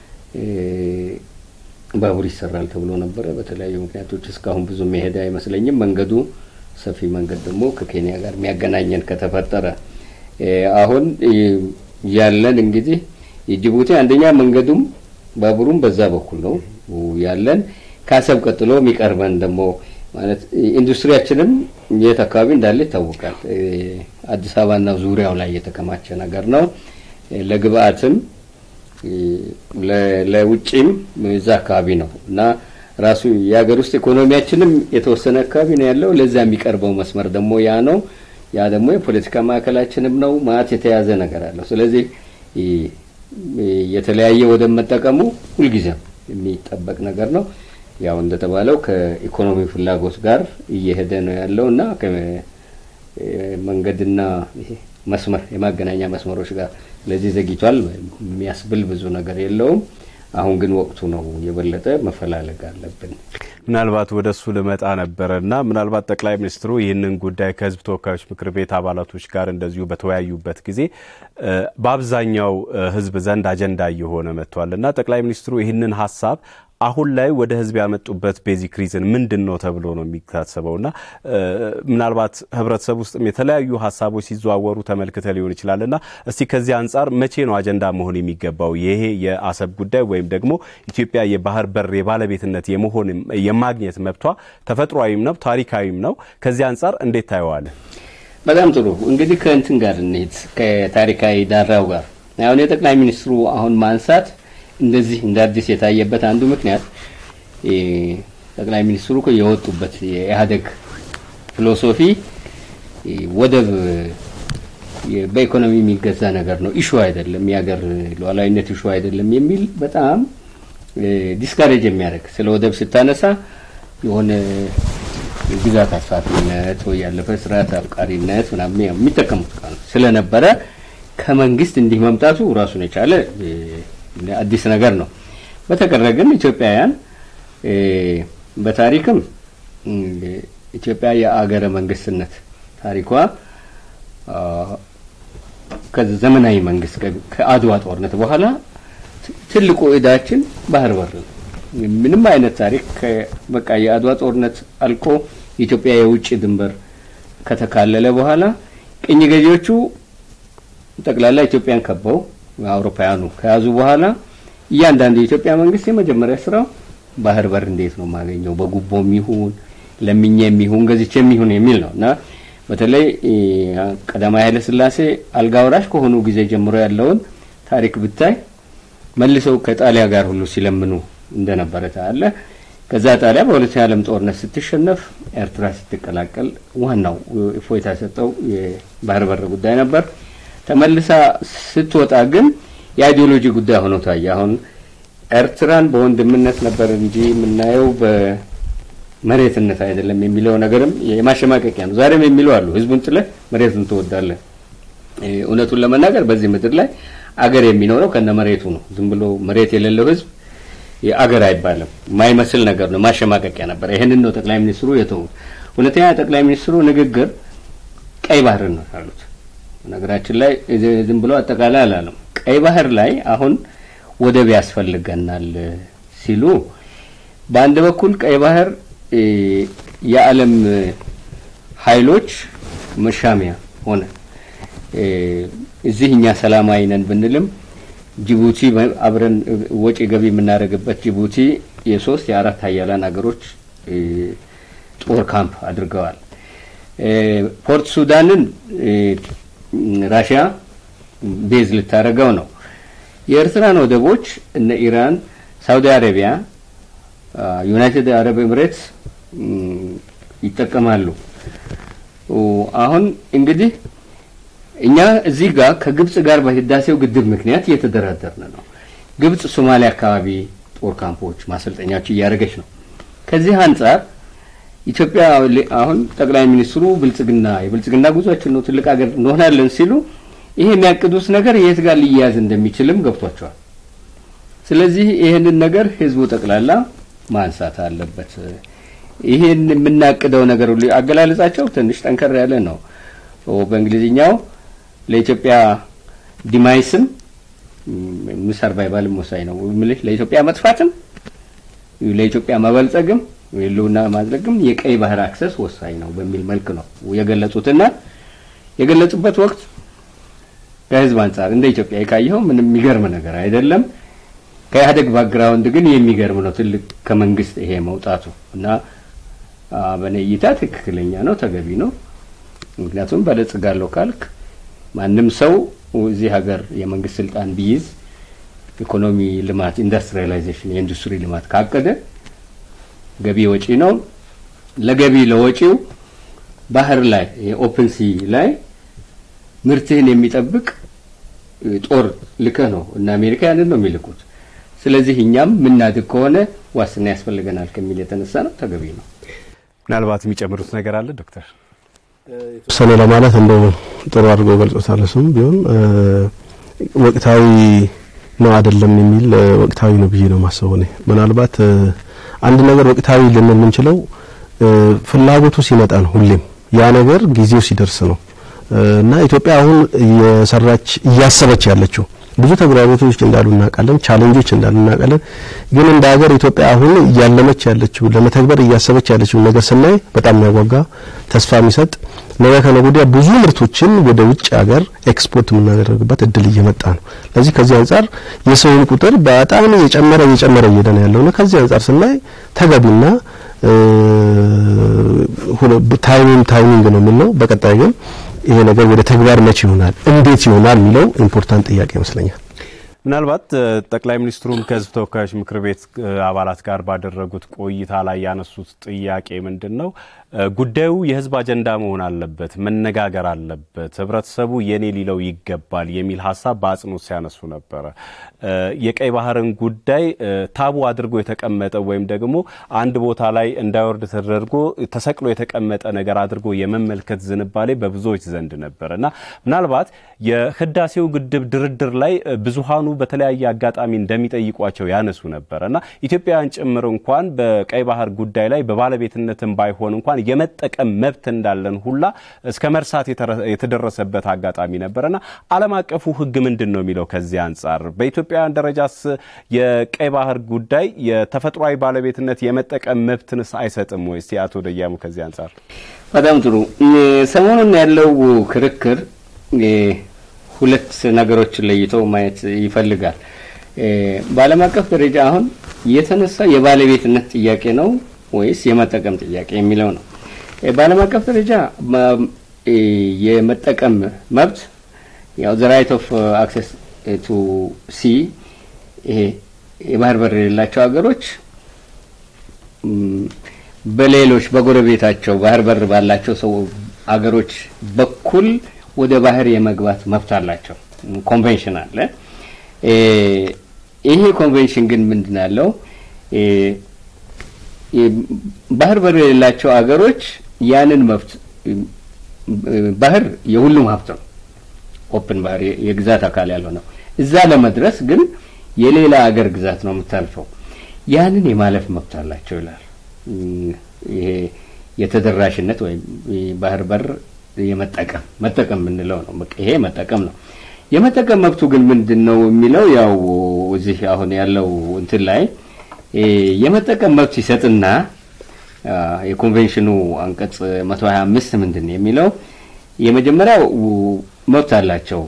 ባቡር ይሰራል ተብሎ ነበረ። በተለያዩ ምክንያቶች እስካሁን ብዙ መሄድ አይመስለኝም። መንገዱ ሰፊ መንገድ ደግሞ ከኬንያ ጋር የሚያገናኘን ከተፈጠረ አሁን ያለን እንግዲህ የጅቡቲ አንደኛ መንገዱም ባቡሩም በዛ በኩል ነው ያለን። ከአሰብ ቀጥሎ የሚቀርበን ደግሞ ማለት ኢንዱስትሪያችንም የት አካባቢ እንዳለ ይታወቃል። አዲስ አበባና ዙሪያው ላይ የተከማቸ ነገር ነው። ለግብአትም ለውጭም እዛ አካባቢ ነው እና ራሱ የሀገር ውስጥ ኢኮኖሚያችንም የተወሰነ አካባቢ ነው ያለው። ለዛ የሚቀርበው መስመር ደግሞ ያ ነው። ያ ደግሞ የፖለቲካ ማዕከላችንም ነው። ማለት የተያዘ ነገር አለው። ስለዚህ የተለያየ ወደብ መጠቀሙ ሁልጊዜም የሚጠበቅ ነገር ነው። ያው እንደተባለው ከኢኮኖሚ ፍላጎት ጋር እየሄደ ነው ያለው እና መንገድና መስመር የማገናኛ መስመሮች ጋር ስለዚህ ዘግይቷል የሚያስብል ብዙ ነገር የለውም። አሁን ግን ወቅቱ ነው የበለጠ መፈላለግ አለብን። ምናልባት ወደ እሱ ልመጣ ነበረ እና ምናልባት ጠቅላይ ሚኒስትሩ ይህንን ጉዳይ ከሕዝብ ተወካዮች ምክር ቤት አባላቶች ጋር እንደዚሁ በተወያዩበት ጊዜ በአብዛኛው ሕዝብ ዘንድ አጀንዳ እየሆነ መጥቷል እና ጠቅላይ ሚኒስትሩ ይህንን ሀሳብ አሁን ላይ ወደ ህዝብ ያመጡበት ቤዚክ ሪዝን ምንድን ነው ተብሎ ነው የሚታሰበው? እና ምናልባት ህብረተሰብ ውስጥም የተለያዩ ሀሳቦች ሲዘዋወሩ ተመልክተ ሊሆን ይችላል እና እስቲ ከዚህ አንጻር መቼ ነው አጀንዳ መሆን የሚገባው ይሄ የአሰብ ጉዳይ ወይም ደግሞ ኢትዮጵያ የባህር በር የባለቤትነት የመሆን የማግኘት መብቷ ተፈጥሯዊም ነው ታሪካዊም ነው። ከዚህ አንጻር እንዴት ታየዋለን? በጣም ጥሩ እንግዲህ ከእንትን ጋር እንሂድ፣ ከታሪካዊ ዳራው ጋር አሁን የጠቅላይ ሚኒስትሩ አሁን ማንሳት እንደዚህ እንደ አዲስ የታየበት አንዱ ምክንያት ጠቅላይ ሚኒስትሩ እኮ የወጡበት የኢህአዴግ ፊሎሶፊ ወደብ በኢኮኖሚ የሚገዛ ነገር ነው፣ ኢሹ አይደለም፣ የሀገር ሉዓላዊነት ኢሹ አይደለም የሚል በጣም ዲስካሬጅ የሚያደርግ ስለ ወደብ ስታነሳ የሆነ ግዛት አስፋፊነት ወይ ያለፈ ስርዓት አፍቃሪነት ምናምን የሚጠቀሙት ቃል ስለነበረ ከመንግስት እንዲህ መምጣቱ ራሱን የቻለ አዲስ ነገር ነው። በተቀረ ግን ኢትዮጵያውያን በታሪክም ኢትዮጵያ የአገረ መንግስትነት ታሪኳ ከዘመናዊ መንግስት ከአድዋ ጦርነት በኋላ ትልቁ እዳችን ባህር በር ነው። ምንም አይነት ታሪክ በቃ የአድዋ ጦርነት አልቆ የኢትዮጵያ የውጭ ድንበር ከተካለለ በኋላ ቅኝ ገዢዎቹ ጠቅላላ ኢትዮጵያን ከበው አውሮፓውያኑ ከያዙ በኋላ እያንዳንዱ የኢትዮጵያ መንግስት የመጀመሪያ ስራው ባህር በር እንዴት ነው የማገኘው በጉቦም ይሁን ለምኜም ይሁን ገዝቼም ይሁን የሚል ነው እና በተለይ ቀዳማዊ ኃይለ ሥላሴ አልጋ ወራሽ ከሆኑ ጊዜ ጀምሮ ያለውን ታሪክ ብታይ መልሰው ከጣሊያ ጋር ሁሉ ሲለምኑ እንደነበረ ታያለ። ከዛ ጣሊያ በሁለተኛ ዓለም ጦርነት ስትሸነፍ ኤርትራ ስትቀላቀል ዋናው እፎይታ የሰጠው የባህር በር ጉዳይ ነበር። ተመልሳ ስትወጣ ግን የአይዲዮሎጂ ጉዳይ ሆኖ ታየ። አሁን ኤርትራን በወንድምነት ነበር እንጂ የምናየው በመሬትነት አይደለም የሚለው ነገርም የማሸማቀቂያ ነው። ዛሬም የሚለው አሉ፣ ህዝቡን ጥለህ መሬቱን ትወዳለህ። እውነቱን ለመናገር በዚህ ምድር ላይ አገር የሚኖረው ከነ መሬቱ ነው። ዝም ብሎ መሬት የሌለው ህዝብ አገር አይባልም። የማይመስል ነገር ነው፣ ማሸማቀቂያ ነበር። ይህንን ነው ጠቅላይ ሚኒስትሩ የተዉት። ሁለተኛ ጠቅላይ ሚኒስትሩ ንግግር ቀይ ባህርን ነው ያሉት። ነገራችን ላይ ዝም ብሎ አጠቃላይ አላለም። ቀይ ባህር ላይ አሁን ወደብ ያስፈልገናል ሲሉ በአንድ በኩል ቀይ ባህር የዓለም ኃይሎች መሻሚያ ሆነ። እዚህ እኛ ሰላማዊ ነን ብንልም ጅቡቲ አብረን ወጪ ገቢ የምናደርግበት ጅቡቲ የሶስት የአራት ሀያላን ሀገሮች ጦር ካምፕ አድርገዋል። ፖርት ሱዳንን ራሽያ ቤዝ ልታደርገው ነው። የኤርትራን ወደቦች እነ ኢራን፣ ሳውዲ አረቢያ፣ ዩናይትድ አረብ ኤምሬትስ ይጠቀማሉ። አሁን እንግዲህ እኛ እዚህ ጋር ከግብጽ ጋር በህዳሴው ግድብ ምክንያት እየተደራደርን ነው። ግብጽ ሶማሊያ አካባቢ ጦር ካምፖች ማሰልጠኛዎች እያደረገች ነው። ከዚህ አንጻር ኢትዮጵያ አሁን ጠቅላይ ሚኒስትሩ ብልጽግና የብልጽግና ጉዟችን ነው ትልቅ ሀገር እንሆናለን ሲሉ ይሄ የሚያቅዱት ነገር የት ጋር ሊያያዝ እንደሚችልም ገብቷቸዋል። ስለዚህ ይህንን ነገር ህዝቡ ጠቅላላ ማንሳት አለበት። ይህን የምናቅደው ነገር ሁሉ አገላለጻቸው ትንሽ ጠንከር ያለ ነው። በእንግሊዝኛው ለኢትዮጵያ ዲማይስም ሰርቫይቫልም ወሳኝ ነው የምልህ ለኢትዮጵያ መጥፋትም ለኢትዮጵያ መበልጸግም ህልውና ማድረግም የቀይ ባህር አክሰስ ወሳኝ ነው በሚል መልክ ነው የገለጹትና የገለጹበት ወቅት ከህዝብ አንጻር እንደ ኢትዮጵያ የካየኸው ምንም የሚገርም ነገር አይደለም። ከኢህአዴግ ባክግራውንድ ግን የሚገርም ነው። ትልቅ ከመንግስት ይሄ መውጣቱ እና በእኔ እይታ ትክክለኛ ነው፣ ተገቢ ነው። ምክንያቱም በለጽጋለሁ ካልክ ማንም ሰው እዚህ ሀገር የመንግስት ስልጣን ቢይዝ ኢኮኖሚ ልማት፣ ኢንዱስትሪያላይዜሽን የኢንዱስትሪ ልማት ካቀደ ገቢ ወጪ ነው። ለገቢ ለወጪው ባህር ላይ የኦፕን ሲ ላይ ምርትህን የሚጠብቅ ጦር ልከህ ነው እና አሜሪካ ያንን ነው የሚልኩት። ስለዚህ እኛም ምናድግ ከሆነ ዋስትና ያስፈልገናል ከሚል የተነሳ ነው፣ ተገቢ ነው። ምናልባት የሚጨምሩት ነገር አለ ዶክተር? የተወሰነ ለማለት እንደው ጥሩ አድርጎ ገልጾታል። እሱም ቢሆን ወቅታዊ ነው አይደለም የሚል ወቅታዊ ነው ብዬ ነው ማስበው። እኔ ምናልባት አንድ ነገር ወቅታዊ ልንል የምንችለው ፍላጎቱ ሲመጣ ነው። ሁሌም ያ ነገር ጊዜው ሲደርስ ነው እና ኢትዮጵያ አሁን እየሰራች እያሰበች ያለችው ብዙ ተግዳሮቶች እንዳሉ እናውቃለን፣ ቻሌንጆች እንዳሉ እናውቃለን። ግን እንደ ሀገር ኢትዮጵያ አሁን እያለመች ያለችው ለመተግበር እያሰበች ያለችው ነገር ስናይ በጣም የሚያጓጓ ተስፋ የሚሰጥ ነገ ከነገ ወዲያ ብዙ ምርቶችን ወደ ውጭ ሀገር ኤክስፖርት የምናደርግበት እድል እየመጣ ነው። ለዚህ ከዚህ አንጻር የሰውን ቁጥር በጣም እየጨመረ እየጨመረ እየሄደ ነው ያለው ነው። ከዚህ አንጻር ስናይ ተገቢና ታይሚንግ ታይሚንግ ነው የምንለው። በቀጣይ ግን ይሄ ነገር ወደ ተግባር መቼ ይሆናል፣ እንዴት ይሆናል የሚለው ኢምፖርታንት ጥያቄ ይመስለኛል። ምናልባት ጠቅላይ ሚኒስትሩም ከህዝብ ተወካዮች ምክር ቤት አባላት ጋር ባደረጉት ቆይታ ላይ ያነሱት ጥያቄ ምንድን ነው? ጉዳዩ የህዝብ አጀንዳ መሆን አለበት፣ መነጋገር አለበት፣ ህብረተሰቡ የኔ ሊለው ይገባል የሚል ሀሳብ በአጽንኦት ሲያነሱ ነበረ። የቀይ ባህርን ጉዳይ ታቡ አድርጎ የተቀመጠ ወይም ደግሞ አንድ ቦታ ላይ እንዳይወርድ ተደርጎ ተሰቅሎ የተቀመጠ ነገር አድርጎ የመመልከት ዝንባሌ በብዙዎች ዘንድ ነበር እና ምናልባት የህዳሴው ግድብ ድርድር ላይ ብዙሃኑ በተለያየ አጋጣሚ እንደሚጠይቋቸው ያነሱ ነበር እና ኢትዮጵያውያን ጭምር እንኳን በቀይ ባህር ጉዳይ ላይ በባለቤትነትም ባይሆን እንኳን የመጠቀም መብት እንዳለን ሁላ እስከ መርሳት የተደረሰበት አጋጣሚ ነበርና ዓለም አቀፉ ህግ ምንድን ነው የሚለው ከዚህ አንጻር በኢትዮጵያውያን ደረጃስ የቀይ ባህር ጉዳይ የተፈጥሯዊ ባለቤትነት የመጠቀም መብትንስ አይሰጥም ወይ? እስቲ አቶ ደያሙ ከዚህ አንጻር። በጣም ጥሩ። ሰሞኑን ያለው ክርክር ሁለት ነገሮችን ለይቶ ማየት ይፈልጋል። በዓለም አቀፍ ደረጃ አሁን የተነሳ የባለቤትነት ጥያቄ ነው ወይስ የመጠቀም ጥያቄ የሚለው ነው። በዓለም አቀፍ ደረጃ የመጠቀም መብት ያው ዘ ራይት ኦፍ አክሰስ ቱ ሲ ይሄ የባህር በር የሌላቸው ሀገሮች በሌሎች በጎረቤታቸው ባህር በር ባላቸው ሰው አገሮች በኩል ወደ ባህር የመግባት መብት አላቸው። ኮንቬንሽን አለ። ይሄ ኮንቬንሽን ግን ምንድን ያለው ባህር በር የሌላቸው አገሮች ያንን መብት ባህር የሁሉም ሀብት ነው። ኦፕን ባህር የግዛት አካል ያለው ነው። እዛ ለመድረስ ግን የሌላ አገር ግዛት ነው የምታልፈው። ያንን የማለፍ መብት አላቸው ይላል። ይሄ የተደራሽነት ወይም ባህር በር የመጠቀም መጠቀም የምንለው ነው። ይሄ መጠቀም ነው። የመጠቀም መብቱ ግን ምንድን ነው የሚለው ያው እዚህ አሁን ያለው እንትን ላይ የመጠቀም መብት ይሰጥና የኮንቬንሽኑ አንቀጽ 125 ምንድን ነው የሚለው የመጀመሪያው መብት አላቸው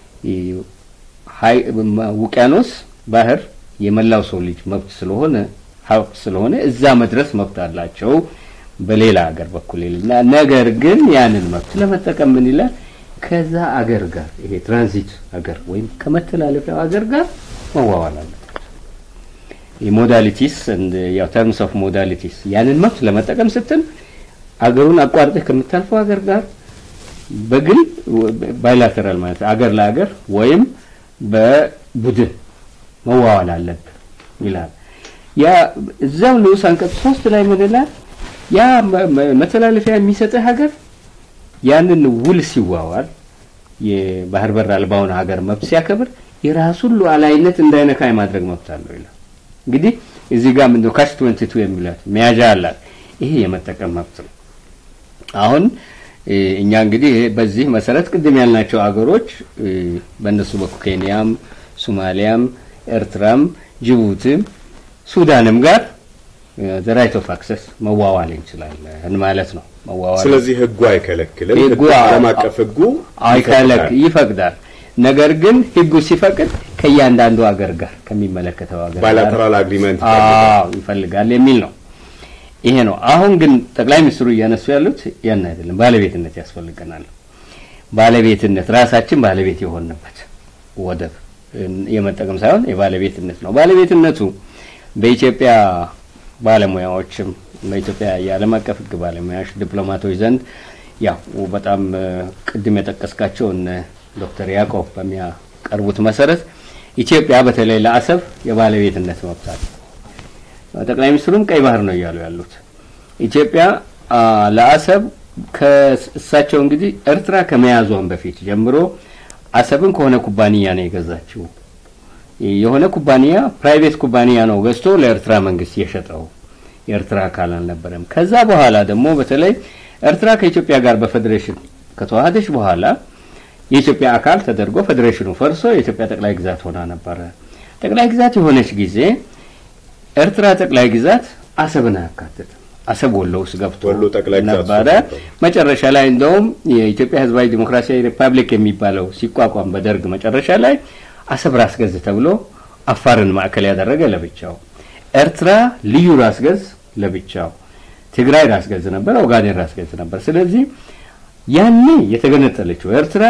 ውቅያኖስ ባህር የመላው ሰው ልጅ መብት ስለሆነ ሀብት ስለሆነ እዛ መድረስ መብት አላቸው በሌላ ሀገር በኩል ይልና ነገር ግን ያንን መብት ለመጠቀም ምን ይላል ከዛ አገር ጋር ይሄ ትራንዚት አገር ወይም ከመተላለፊያው አገር ጋር መዋዋል አለበት። የሞዳሊቲስ ያው ተርምስ ኦፍ ሞዳሊቲስ ያንን መብት ለመጠቀም ስትል አገሩን አቋርጠህ ከምታልፈው አገር ጋር በግል ባይላተራል ማለት አገር ለአገር ወይም በቡድን መዋዋል አለብህ ይላል። ያ እዛው ንዑስ አንቀጽ ሶስት ላይ ምን ይላል? ያ መተላለፊያ የሚሰጥህ ሀገር ያንን ውል ሲዋዋል የባህር በር አልባውን ሀገር መብት ሲያከብር የራሱን ሉዓላዊነት እንዳይነካ የማድረግ መብት አለው ይላል። እንግዲህ እዚህ ጋር ምንድነው ካሽ 22 የሚላት መያዣ አላት። ይሄ የመጠቀም መብት ነው። አሁን እኛ እንግዲህ በዚህ መሰረት ቅድም ያልናቸው አገሮች በእነሱ በኩል ኬንያም፣ ሶማሊያም፣ ኤርትራም፣ ጅቡቲም ሱዳንም ጋር ዘ ራይት ኦፍ አክሰስ መዋዋል እንችላለን ማለት ነው። መዋዋል ስለዚህ ህጉ አይከለክልም። ህጉ ዓለም አቀፍ ህጉ አይከለክ ይፈቅዳል። ነገር ግን ህጉ ሲፈቅድ ከእያንዳንዱ ሀገር ጋር ከሚመለከተው ሀገር ባይላተራል አግሪመንት አዎ ይፈልጋል የሚል ነው። ይሄ ነው። አሁን ግን ጠቅላይ ሚኒስትሩ እያነሱ ያሉት ያን አይደለም። ባለቤትነት ያስፈልገናል። ባለቤትነት ራሳችን ባለቤት የሆንበት ወደብ የመጠቀም ሳይሆን የባለቤትነት ነው። ባለቤትነቱ በኢትዮጵያ ባለሙያዎችም በኢትዮጵያ የዓለም አቀፍ ህግ ባለሙያዎች ዲፕሎማቶች ዘንድ ያው በጣም ቅድም የጠቀስካቸው እነ ዶክተር ያዕቆብ በሚያቀርቡት መሰረት ኢትዮጵያ በተለይ ለአሰብ የባለቤትነት መብት አለ። ጠቅላይ ሚኒስትሩም ቀይ ባህር ነው እያሉ ያሉት ኢትዮጵያ ለአሰብ ከእሳቸው እንግዲህ ኤርትራ ከመያዟን በፊት ጀምሮ አሰብን ከሆነ ኩባንያ ነው የገዛችው። የሆነ ኩባንያ ፕራይቬት ኩባንያ ነው ገዝቶ ለኤርትራ መንግስት የሸጠው። የኤርትራ አካል አልነበረም። ከዛ በኋላ ደግሞ በተለይ ኤርትራ ከኢትዮጵያ ጋር በፌዴሬሽን ከተዋሃደች በኋላ የኢትዮጵያ አካል ተደርጎ ፌዴሬሽኑ ፈርሶ የኢትዮጵያ ጠቅላይ ግዛት ሆና ነበረ። ጠቅላይ ግዛት የሆነች ጊዜ ኤርትራ ጠቅላይ ግዛት አሰብን አያካትትም። አሰብ ወሎ ውስጥ ገብቶ ወሎ ጠቅላይ ግዛት ነበረ። ነበር። መጨረሻ ላይ እንደውም የኢትዮጵያ ሕዝባዊ ዲሞክራሲያዊ ሪፐብሊክ የሚባለው ሲቋቋም በደርግ መጨረሻ ላይ አሰብ ራስ ገዝ ተብሎ አፋርን ማዕከል ያደረገ ለብቻው፣ ኤርትራ ልዩ ራስ ገዝ ለብቻው፣ ትግራይ ራስ ገዝ ነበር፣ ኦጋዴን ራስ ገዝ ነበር። ስለዚህ ያኔ የተገነጠለችው ኤርትራ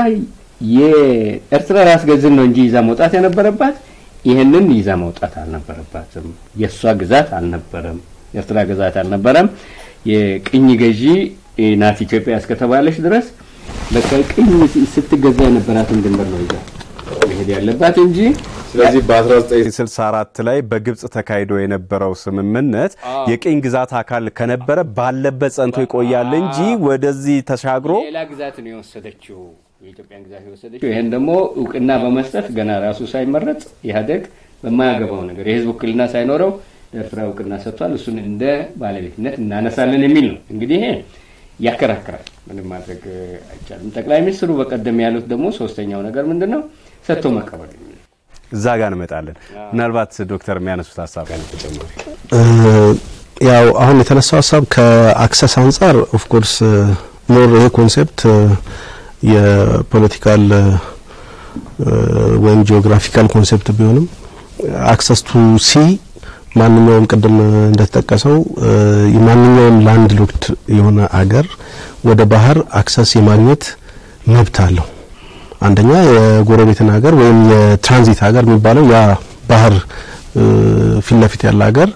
የኤርትራ ራስ ገዝን ነው እንጂ ይዛ መውጣት የነበረባት ይህንን ይዛ መውጣት አልነበረባትም። የእሷ ግዛት አልነበረም፣ የኤርትራ ግዛት አልነበረም። የቅኝ ገዢ ናት ኢትዮጵያ እስከተባለች ድረስ በቃ ቅኝ ስትገዛ የነበራትን ድንበር ነው ይዛ መሄድ ያለባት እንጂ ስለዚህ በ1964 ላይ በግብጽ ተካሂዶ የነበረው ስምምነት የቅኝ ግዛት አካል ከነበረ ባለበት ጸንቶ ይቆያል እንጂ ወደዚህ ተሻግሮ ሌላ ግዛት ነው የወሰደችው የኢትዮጵያን ግዛት የወሰደችው። ይህን ደግሞ እውቅና በመስጠት ገና ራሱ ሳይመረጥ ኢህአዴግ በማያገባው ነገር የህዝብ ውክልና ሳይኖረው ለኤርትራ እውቅና ሰጥቷል። እሱን እንደ ባለቤትነት እናነሳለን የሚል ነው። እንግዲህ ይሄ ያከራክራል። ምንም ማድረግ አይቻልም። ጠቅላይ ሚኒስትሩ በቀደም ያሉት ደግሞ ሶስተኛው ነገር ምንድን ነው? ሰጥቶ መቀበል የሚል ነው። እዛ ጋር እንመጣለን። ምናልባት ዶክተር የሚያነሱት ሀሳብ ጋር ተጨማሪ ያው አሁን የተነሳው ሀሳብ ከአክሰስ አንጻር ኦፍኮርስ ሞር ይሄ ኮንሴፕት የፖለቲካል ወይም ጂኦግራፊካል ኮንሴፕት ቢሆንም አክሰስ ቱ ሲ ማንኛውም ቅድም እንደተጠቀሰው የማንኛውም ላንድ ሎክድ የሆነ አገር ወደ ባህር አክሰስ የማግኘት መብት አለው። አንደኛ የጎረቤትን ሀገር ወይም የትራንዚት ሀገር የሚባለው ያ ባህር ፊት ለፊት ያለ ሀገር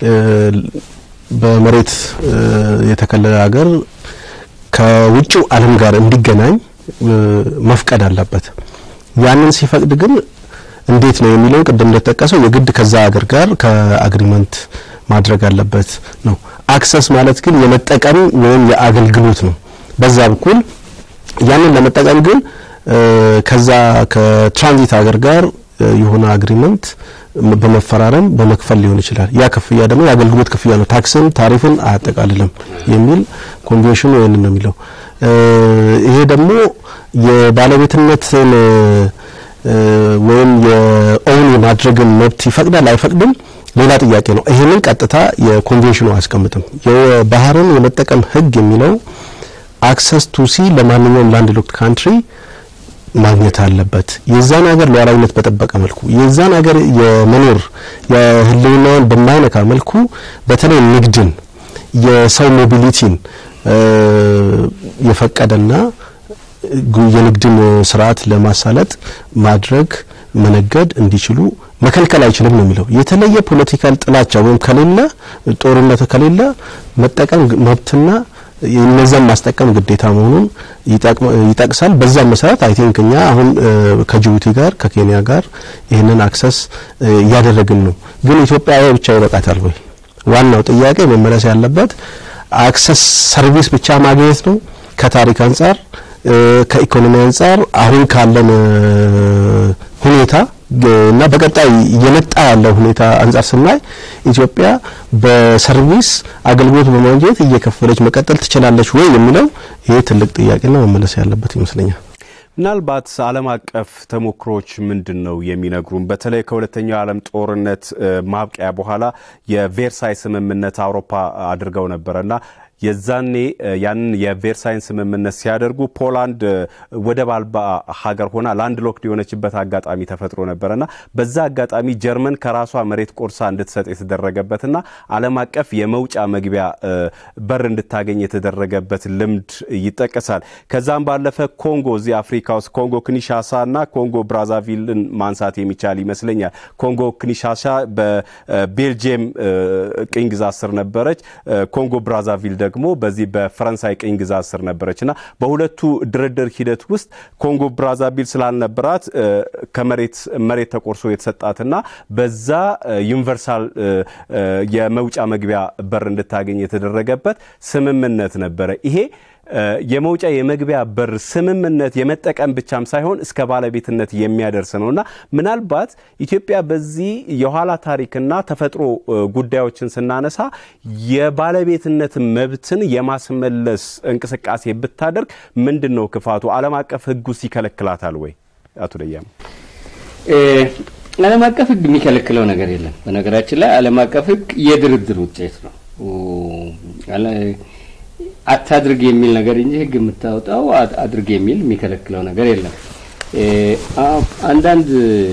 በመሬት የተከለለ ሀገር ከውጭው ዓለም ጋር እንዲገናኝ መፍቀድ አለበት። ያንን ሲፈቅድ ግን እንዴት ነው የሚለው ቅድም እንደተጠቀሰው የግድ ከዛ ሀገር ጋር ከአግሪመንት ማድረግ አለበት ነው። አክሰስ ማለት ግን የመጠቀም ወይም የአገልግሎት ነው። በዛ በኩል ያንን ለመጠቀም ግን ከዛ ከትራንዚት ሀገር ጋር የሆነ አግሪመንት በመፈራረም በመክፈል ሊሆን ይችላል። ያ ክፍያ ደግሞ የአገልግሎት ክፍያ ነው፣ ታክስን ታሪፍን አያጠቃልልም የሚል ኮንቬንሽኑ ይህንን ነው የሚለው። ይሄ ደግሞ የባለቤትነትን ወይም የኦውን የማድረግን መብት ይፈቅዳል አይፈቅድም ሌላ ጥያቄ ነው። ይህንን ቀጥታ የኮንቬንሽኑ አያስቀምጥም። የባህርን የመጠቀም ህግ የሚለው አክሰስ ቱ ሲ ለማንኛውም ላንድ ሎክድ ካንትሪ ማግኘት አለበት። የዛን ሀገር ሉዓላዊነት በጠበቀ መልኩ የዛን ሀገር የመኖር የህልውናውን በማይነካ መልኩ በተለይ ንግድን፣ የሰው ሞቢሊቲን የፈቀደና የንግድን ስርዓት ለማሳለጥ ማድረግ መነገድ እንዲችሉ መከልከል አይችልም ነው የሚለው። የተለየ ፖለቲካል ጥላቻ ወይም ከሌለ ጦርነት ከሌለ መጠቀም መብትና እነዛን ማስጠቀም ግዴታ መሆኑን ይጠቅሳል። በዛም መሰረት አይ ቲንክ እኛ አሁን ከጅቡቲ ጋር ከኬንያ ጋር ይህንን አክሰስ እያደረግን ነው። ግን ኢትዮጵያ ብቻ ይበቃታል ወይ? ዋናው ጥያቄ መመለስ ያለበት አክሰስ ሰርቪስ ብቻ ማግኘት ነው ከታሪክ አንጻር ከኢኮኖሚ አንጻር አሁን ካለን ሁኔታ እና በቀጣይ እየመጣ ያለው ሁኔታ አንጻር ስናይ ኢትዮጵያ በሰርቪስ አገልግሎት በማግኘት እየከፈለች መቀጠል ትችላለች ወይ የሚለው ይሄ ትልቅ ጥያቄና መመለስ ያለበት ይመስለኛል። ምናልባት ዓለም አቀፍ ተሞክሮች ምንድን ነው የሚነግሩን? በተለይ ከሁለተኛው የዓለም ጦርነት ማብቂያ በኋላ የቬርሳይ ስምምነት አውሮፓ አድርገው ነበረና የዛኔ ያንን የቬርሳይን ስምምነት ሲያደርጉ ፖላንድ ወደብ አልባ ሀገር ሆና ላንድ ሎክድ የሆነችበት አጋጣሚ ተፈጥሮ ነበረና በዛ አጋጣሚ ጀርመን ከራሷ መሬት ቆርሳ እንድትሰጥ የተደረገበትና ዓለም አቀፍ የመውጫ መግቢያ በር እንድታገኝ የተደረገበት ልምድ ይጠቀሳል። ከዛም ባለፈ ኮንጎ እዚህ አፍሪካ ውስጥ ኮንጎ ክኒሻሳ እና ኮንጎ ብራዛቪልን ማንሳት የሚቻል ይመስለኛል። ኮንጎ ክኒሻሳ በቤልጅየም ቅኝ ግዛት ስር ነበረች። ኮንጎ ብራዛቪል ደግሞ በዚህ በፈረንሳይ ቅኝ ግዛት ስር ነበረች እና በሁለቱ ድርድር ሂደት ውስጥ ኮንጎ ብራዛቪል ስላልነበራት ከመሬት መሬት ተቆርሶ የተሰጣትና በዛ ዩኒቨርሳል የመውጫ መግቢያ በር እንድታገኝ የተደረገበት ስምምነት ነበረ። ይሄ የመውጫ የመግቢያ በር ስምምነት የመጠቀም ብቻም ሳይሆን እስከ ባለቤትነት የሚያደርስ ነው እና ምናልባት ኢትዮጵያ በዚህ የኋላ ታሪክና ተፈጥሮ ጉዳዮችን ስናነሳ የባለቤትነት መብትን የማስመለስ እንቅስቃሴ ብታደርግ ምንድን ነው ክፋቱ? ዓለም አቀፍ ሕጉስ ይከለክላታል ወይ? አቶ ደያም ዓለም አቀፍ ሕግ የሚከለክለው ነገር የለም። በነገራችን ላይ ዓለም አቀፍ ሕግ የድርድር ውጤት ነው። አታድርግ የሚል ነገር እንጂ ህግ የምታወጣው አድርግ የሚል የሚከለክለው ነገር የለም። አንዳንድ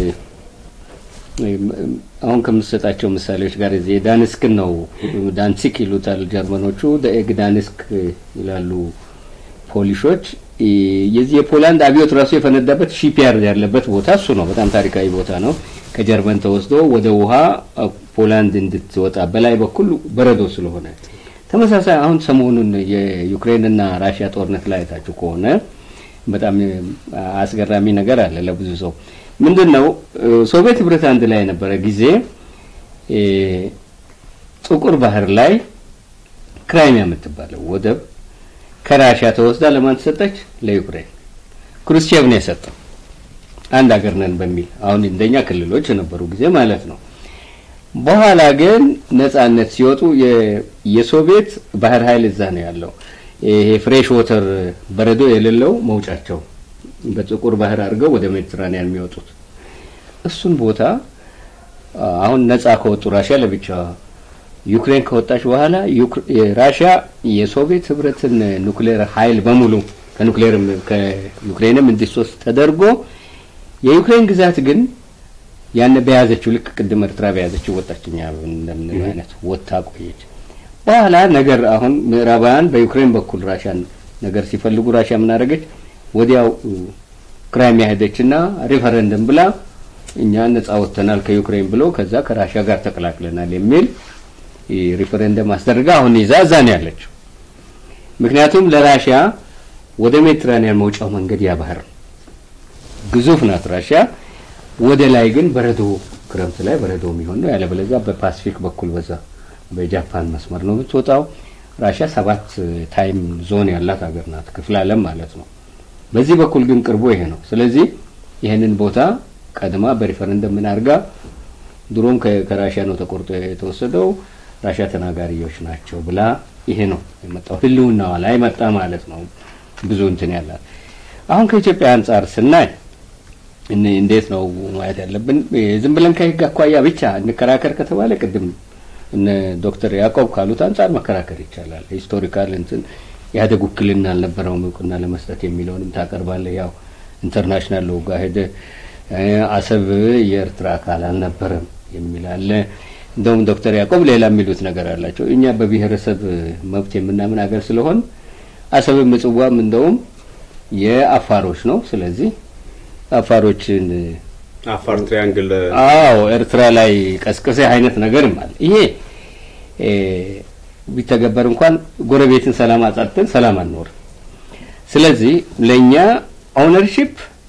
አሁን ከምሰጣቸው ምሳሌዎች ጋር እዚህ ዳንስክን ነው ዳንሲክ ይሉታል ጀርመኖቹ፣ ደኤግ ዳንስክ ይላሉ ፖሊሾች። የዚህ የፖላንድ አብዮት ራሱ የፈነዳበት ሺፒያርድ ያለበት ቦታ እሱ ነው። በጣም ታሪካዊ ቦታ ነው። ከጀርመን ተወስዶ ወደ ውሃ ፖላንድ እንድትወጣ በላይ በኩል በረዶ ስለሆነ ተመሳሳይ አሁን ሰሞኑን የዩክሬንና ራሽያ ጦርነት ላይ አይታችሁ ከሆነ በጣም አስገራሚ ነገር አለ ለብዙ ሰው። ምንድን ነው ሶቪየት ህብረት አንድ ላይ የነበረ ጊዜ ጥቁር ባህር ላይ ክራይሚያ የምትባለው ወደብ ከራሽያ ተወስዳ ለማን ተሰጠች? ለዩክሬን። ክሩስቼቭ ነው የሰጠው አንድ ሀገር ነን በሚል አሁን እንደኛ ክልሎች የነበሩ ጊዜ ማለት ነው። በኋላ ግን ነጻነት ሲወጡ የሶቪየት ባህር ኃይል እዛ ነው ያለው። ይሄ ፍሬሽ ወተር በረዶ የሌለው መውጫቸው በጥቁር ባህር አድርገው ወደ ሜዲትራኒያን የሚወጡት እሱን ቦታ አሁን ነጻ ከወጡ ራሽያ ለብቻ ዩክሬን ከወጣች በኋላ ራሽያ የሶቪየት ህብረትን ኑክሌር ኃይል በሙሉ ከኑክሌርም ከዩክሬንም እንዲሶስት ተደርጎ የዩክሬን ግዛት ግን ያን በያዘችው ልክ ቅድም ኤርትራ በያዘችው ወጣችኛ እንደምንለው አይነት ወታ ቆየች። በኋላ ነገር አሁን ምዕራባውያን በዩክሬን በኩል ራሻን ነገር ሲፈልጉ ራሻ ምን አደረገች? ወዲያው ክራይሚያ ሄደችና ሪፈረንደም ብላ እኛ ነጻ ወጥተናል ከዩክሬን ብሎ ከዛ ከራሻ ጋር ተቀላቅለናል የሚል ሪፈረንደም አስደርጋ አሁን ይዛ እዛ ነው ያለችው። ምክንያቱም ለራሽያ ወደ ሜዲትራኒያን መውጫው መንገድ ያ ባህር ነው። ግዙፍ ናት ራሽያ። ወደ ላይ ግን በረዶ ክረምት ላይ በረዶ የሚሆን ነው። ያለበለዚያ በፓሲፊክ በኩል በዛ በጃፓን መስመር ነው የምትወጣው። ራሽያ ሰባት ታይም ዞን ያላት ሀገር ናት፣ ክፍለ ዓለም ማለት ነው። በዚህ በኩል ግን ቅርቡ ይሄ ነው። ስለዚህ ይህንን ቦታ ቀድማ በሪፈረንደም ምን አድርጋ ድሮም ከራሽያ ነው ተቆርጦ የተወሰደው ራሽያ ተናጋሪዎች ናቸው ብላ ይሄ ነው የመጣው ህልውናዋ ላይ መጣ ማለት ነው። ብዙ እንትን ያላት አሁን ከኢትዮጵያ አንጻር ስናይ እንዴት ነው ማየት ያለብን? ዝም ብለን ከህግ አኳያ ብቻ እንከራከር ከተባለ ቅድም እነ ዶክተር ያዕቆብ ካሉት አንጻር መከራከር ይቻላል። ሂስቶሪካል እንትን ኢህአዴግ ውክልና አልነበረውም እውቅና ለመስጠት የሚለውንም ታቀርባለህ። ያው ኢንተርናሽናል ሎጋ ሄደ አሰብ የኤርትራ አካል አልነበረም የሚል አለ። እንደውም ዶክተር ያዕቆብ ሌላ የሚሉት ነገር አላቸው። እኛ በብሔረሰብ መብት የምናምን ሀገር ስለሆን አሰብም ምጽዋም እንደውም የአፋሮች ነው። ስለዚህ አፋሮችን አፋር ትሪያንግል አዎ ኤርትራ ላይ ቀስቅሴ አይነት ነገርም አለ። ይሄ ቢተገበር እንኳን ጎረቤትን ሰላም አጻድተን ሰላም አንኖርም። ስለዚህ ለእኛ ኦነርሺፕ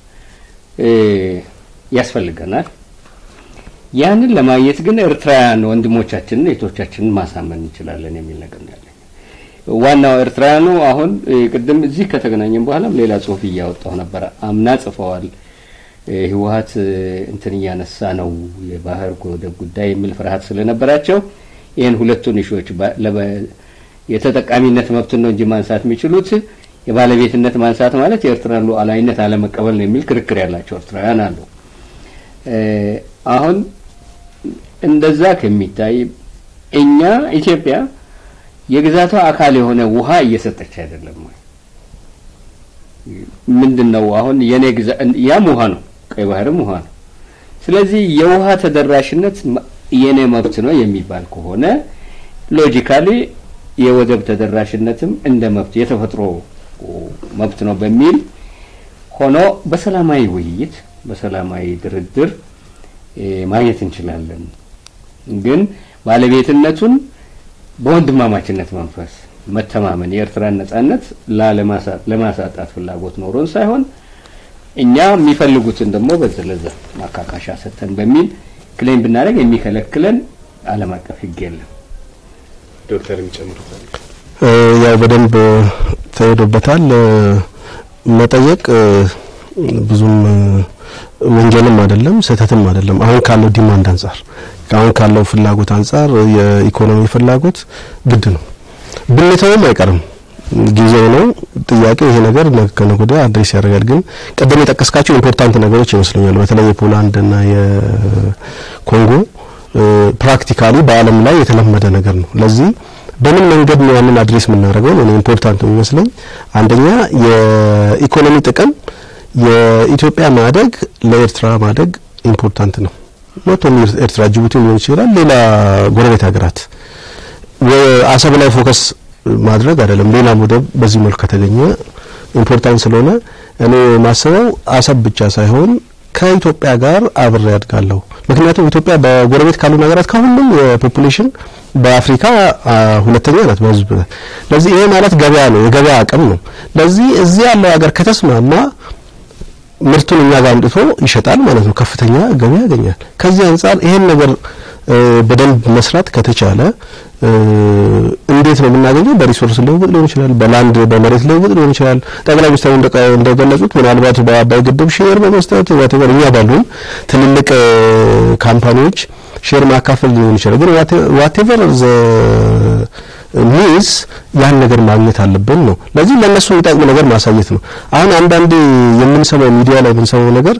ያስፈልገናል። ያንን ለማግኘት ግን ኤርትራውያን ወንድሞቻችንን እህቶቻችንን ማሳመን እንችላለን የሚል ነገር ነው ያለኝ። ዋናው ኤርትራውያኑ አሁን ቅድም እዚህ ከተገናኘን በኋላም ሌላ ጽሁፍ እያወጣሁ ነበረ። አምና ጽፈዋል። ህወሀት እንትን እያነሳ ነው የባህር ወደብ ጉዳይ የሚል ፍርሃት ስለነበራቸው ይህን ሁለቱን እሾች የተጠቃሚነት መብትን ነው እንጂ ማንሳት የሚችሉት የባለቤትነት ማንሳት ማለት የኤርትራን ሉዓላዊነት አለመቀበል ነው የሚል ክርክር ያላቸው ኤርትራውያን አሉ። አሁን እንደዛ ከሚታይ እኛ ኢትዮጵያ የግዛቷ አካል የሆነ ውሃ እየሰጠች አይደለም ወይ? ምንድን ነው አሁን የኔ ግዛ ያም ውሃ ነው፣ ቀይ ባህርም ውሃ ነው። ስለዚህ የውሃ ተደራሽነት የኔ መብት ነው የሚባል ከሆነ ሎጂካሊ የወደብ ተደራሽነትም እንደ መብት የተፈጥሮ መብት ነው በሚል ሆኖ በሰላማዊ ውይይት በሰላማዊ ድርድር ማግኘት እንችላለን። ግን ባለቤትነቱን በወንድማማችነት መንፈስ መተማመን የኤርትራን ነጻነት ለማሳጣት ፍላጎት ኖሮን ሳይሆን እኛ የሚፈልጉትን ደግሞ በዘለዘ ማካካሻ ሰጥተን በሚል ክሌም ብናደርግ የሚከለክለን ዓለም አቀፍ ሕግ የለም። ዶክተር የሚጨምሩታል። ያው በደንብ ተሄዶበታል። መጠየቅ ብዙም ወንጀልም አይደለም ስህተትም አይደለም። አሁን ካለው ዲማንድ አንጻር አሁን ካለው ፍላጎት አንጻር የኢኮኖሚ ፍላጎት ግድ ነው። ብንተውም አይቀርም ጊዜው ነው። ጥያቄው ይሄ ነገር ከነገ ወዲያ አድሬስ ያደርጋል። ግን ቀደም የጠቀስካቸው ኢምፖርታንት ነገሮች ይመስለኛል። በተለይ የፖላንድ እና የኮንጎ ፕራክቲካሊ በዓለም ላይ የተለመደ ነገር ነው። ለዚህ በምን መንገድ ነው ያንን አድሬስ የምናደርገው? እኔ ኢምፖርታንት ነው የሚመስለኝ አንደኛ የኢኮኖሚ ጥቅም የኢትዮጵያ ማደግ ለኤርትራ ማደግ ኢምፖርታንት ነው። ኖት ኦንሊ ኤርትራ፣ ጅቡቲ ሊሆን ይችላል፣ ሌላ ጎረቤት ሀገራት አሰብ ላይ ፎከስ ማድረግ አይደለም። ሌላ ወደብ በዚህ መልኩ ከተገኘ ኢምፖርታንት ስለሆነ እኔ ማስበው አሰብ ብቻ ሳይሆን ከኢትዮጵያ ጋር አብሬ ያድጋለሁ። ምክንያቱም ኢትዮጵያ በጎረቤት ካሉ ሀገራት ከሁሉም የፖፑሌሽን በአፍሪካ ሁለተኛ ናት በህዝብ። ለዚህ ይሄ ማለት ገበያ ነው፣ የገበያ አቅም ነው። ለዚህ እዚህ ያለው ሀገር ከተስማማ ምርቱን እኛ ጋር አምጥቶ ይሸጣል ማለት ነው። ከፍተኛ ገበያ ያገኛል። ከዚህ አንጻር ይሄን ነገር በደንብ መስራት ከተቻለ እንዴት ነው የምናገኘው? በሪሶርስ ልውውጥ ሊሆን ይችላል፣ በላንድ በመሬት ልውውጥ ሊሆን ይችላል። ጠቅላይ ሚኒስትሩ እንደገለጹት ምናልባት በአባይ ግድብ ሼር በመስጠት ዋቴቨር እኛ ባሉን ትልልቅ ካምፓኒዎች ሼር ማካፈል ሊሆን ይችላል። ግን ዋቴቨር ዘ ሚንስ ያን ነገር ማግኘት አለብን ነው። ለዚህ ለእነሱ የሚጠቅም ነገር ማሳየት ነው። አሁን አንዳንዴ የምንሰማው ሚዲያ ላይ የምንሰማው ነገር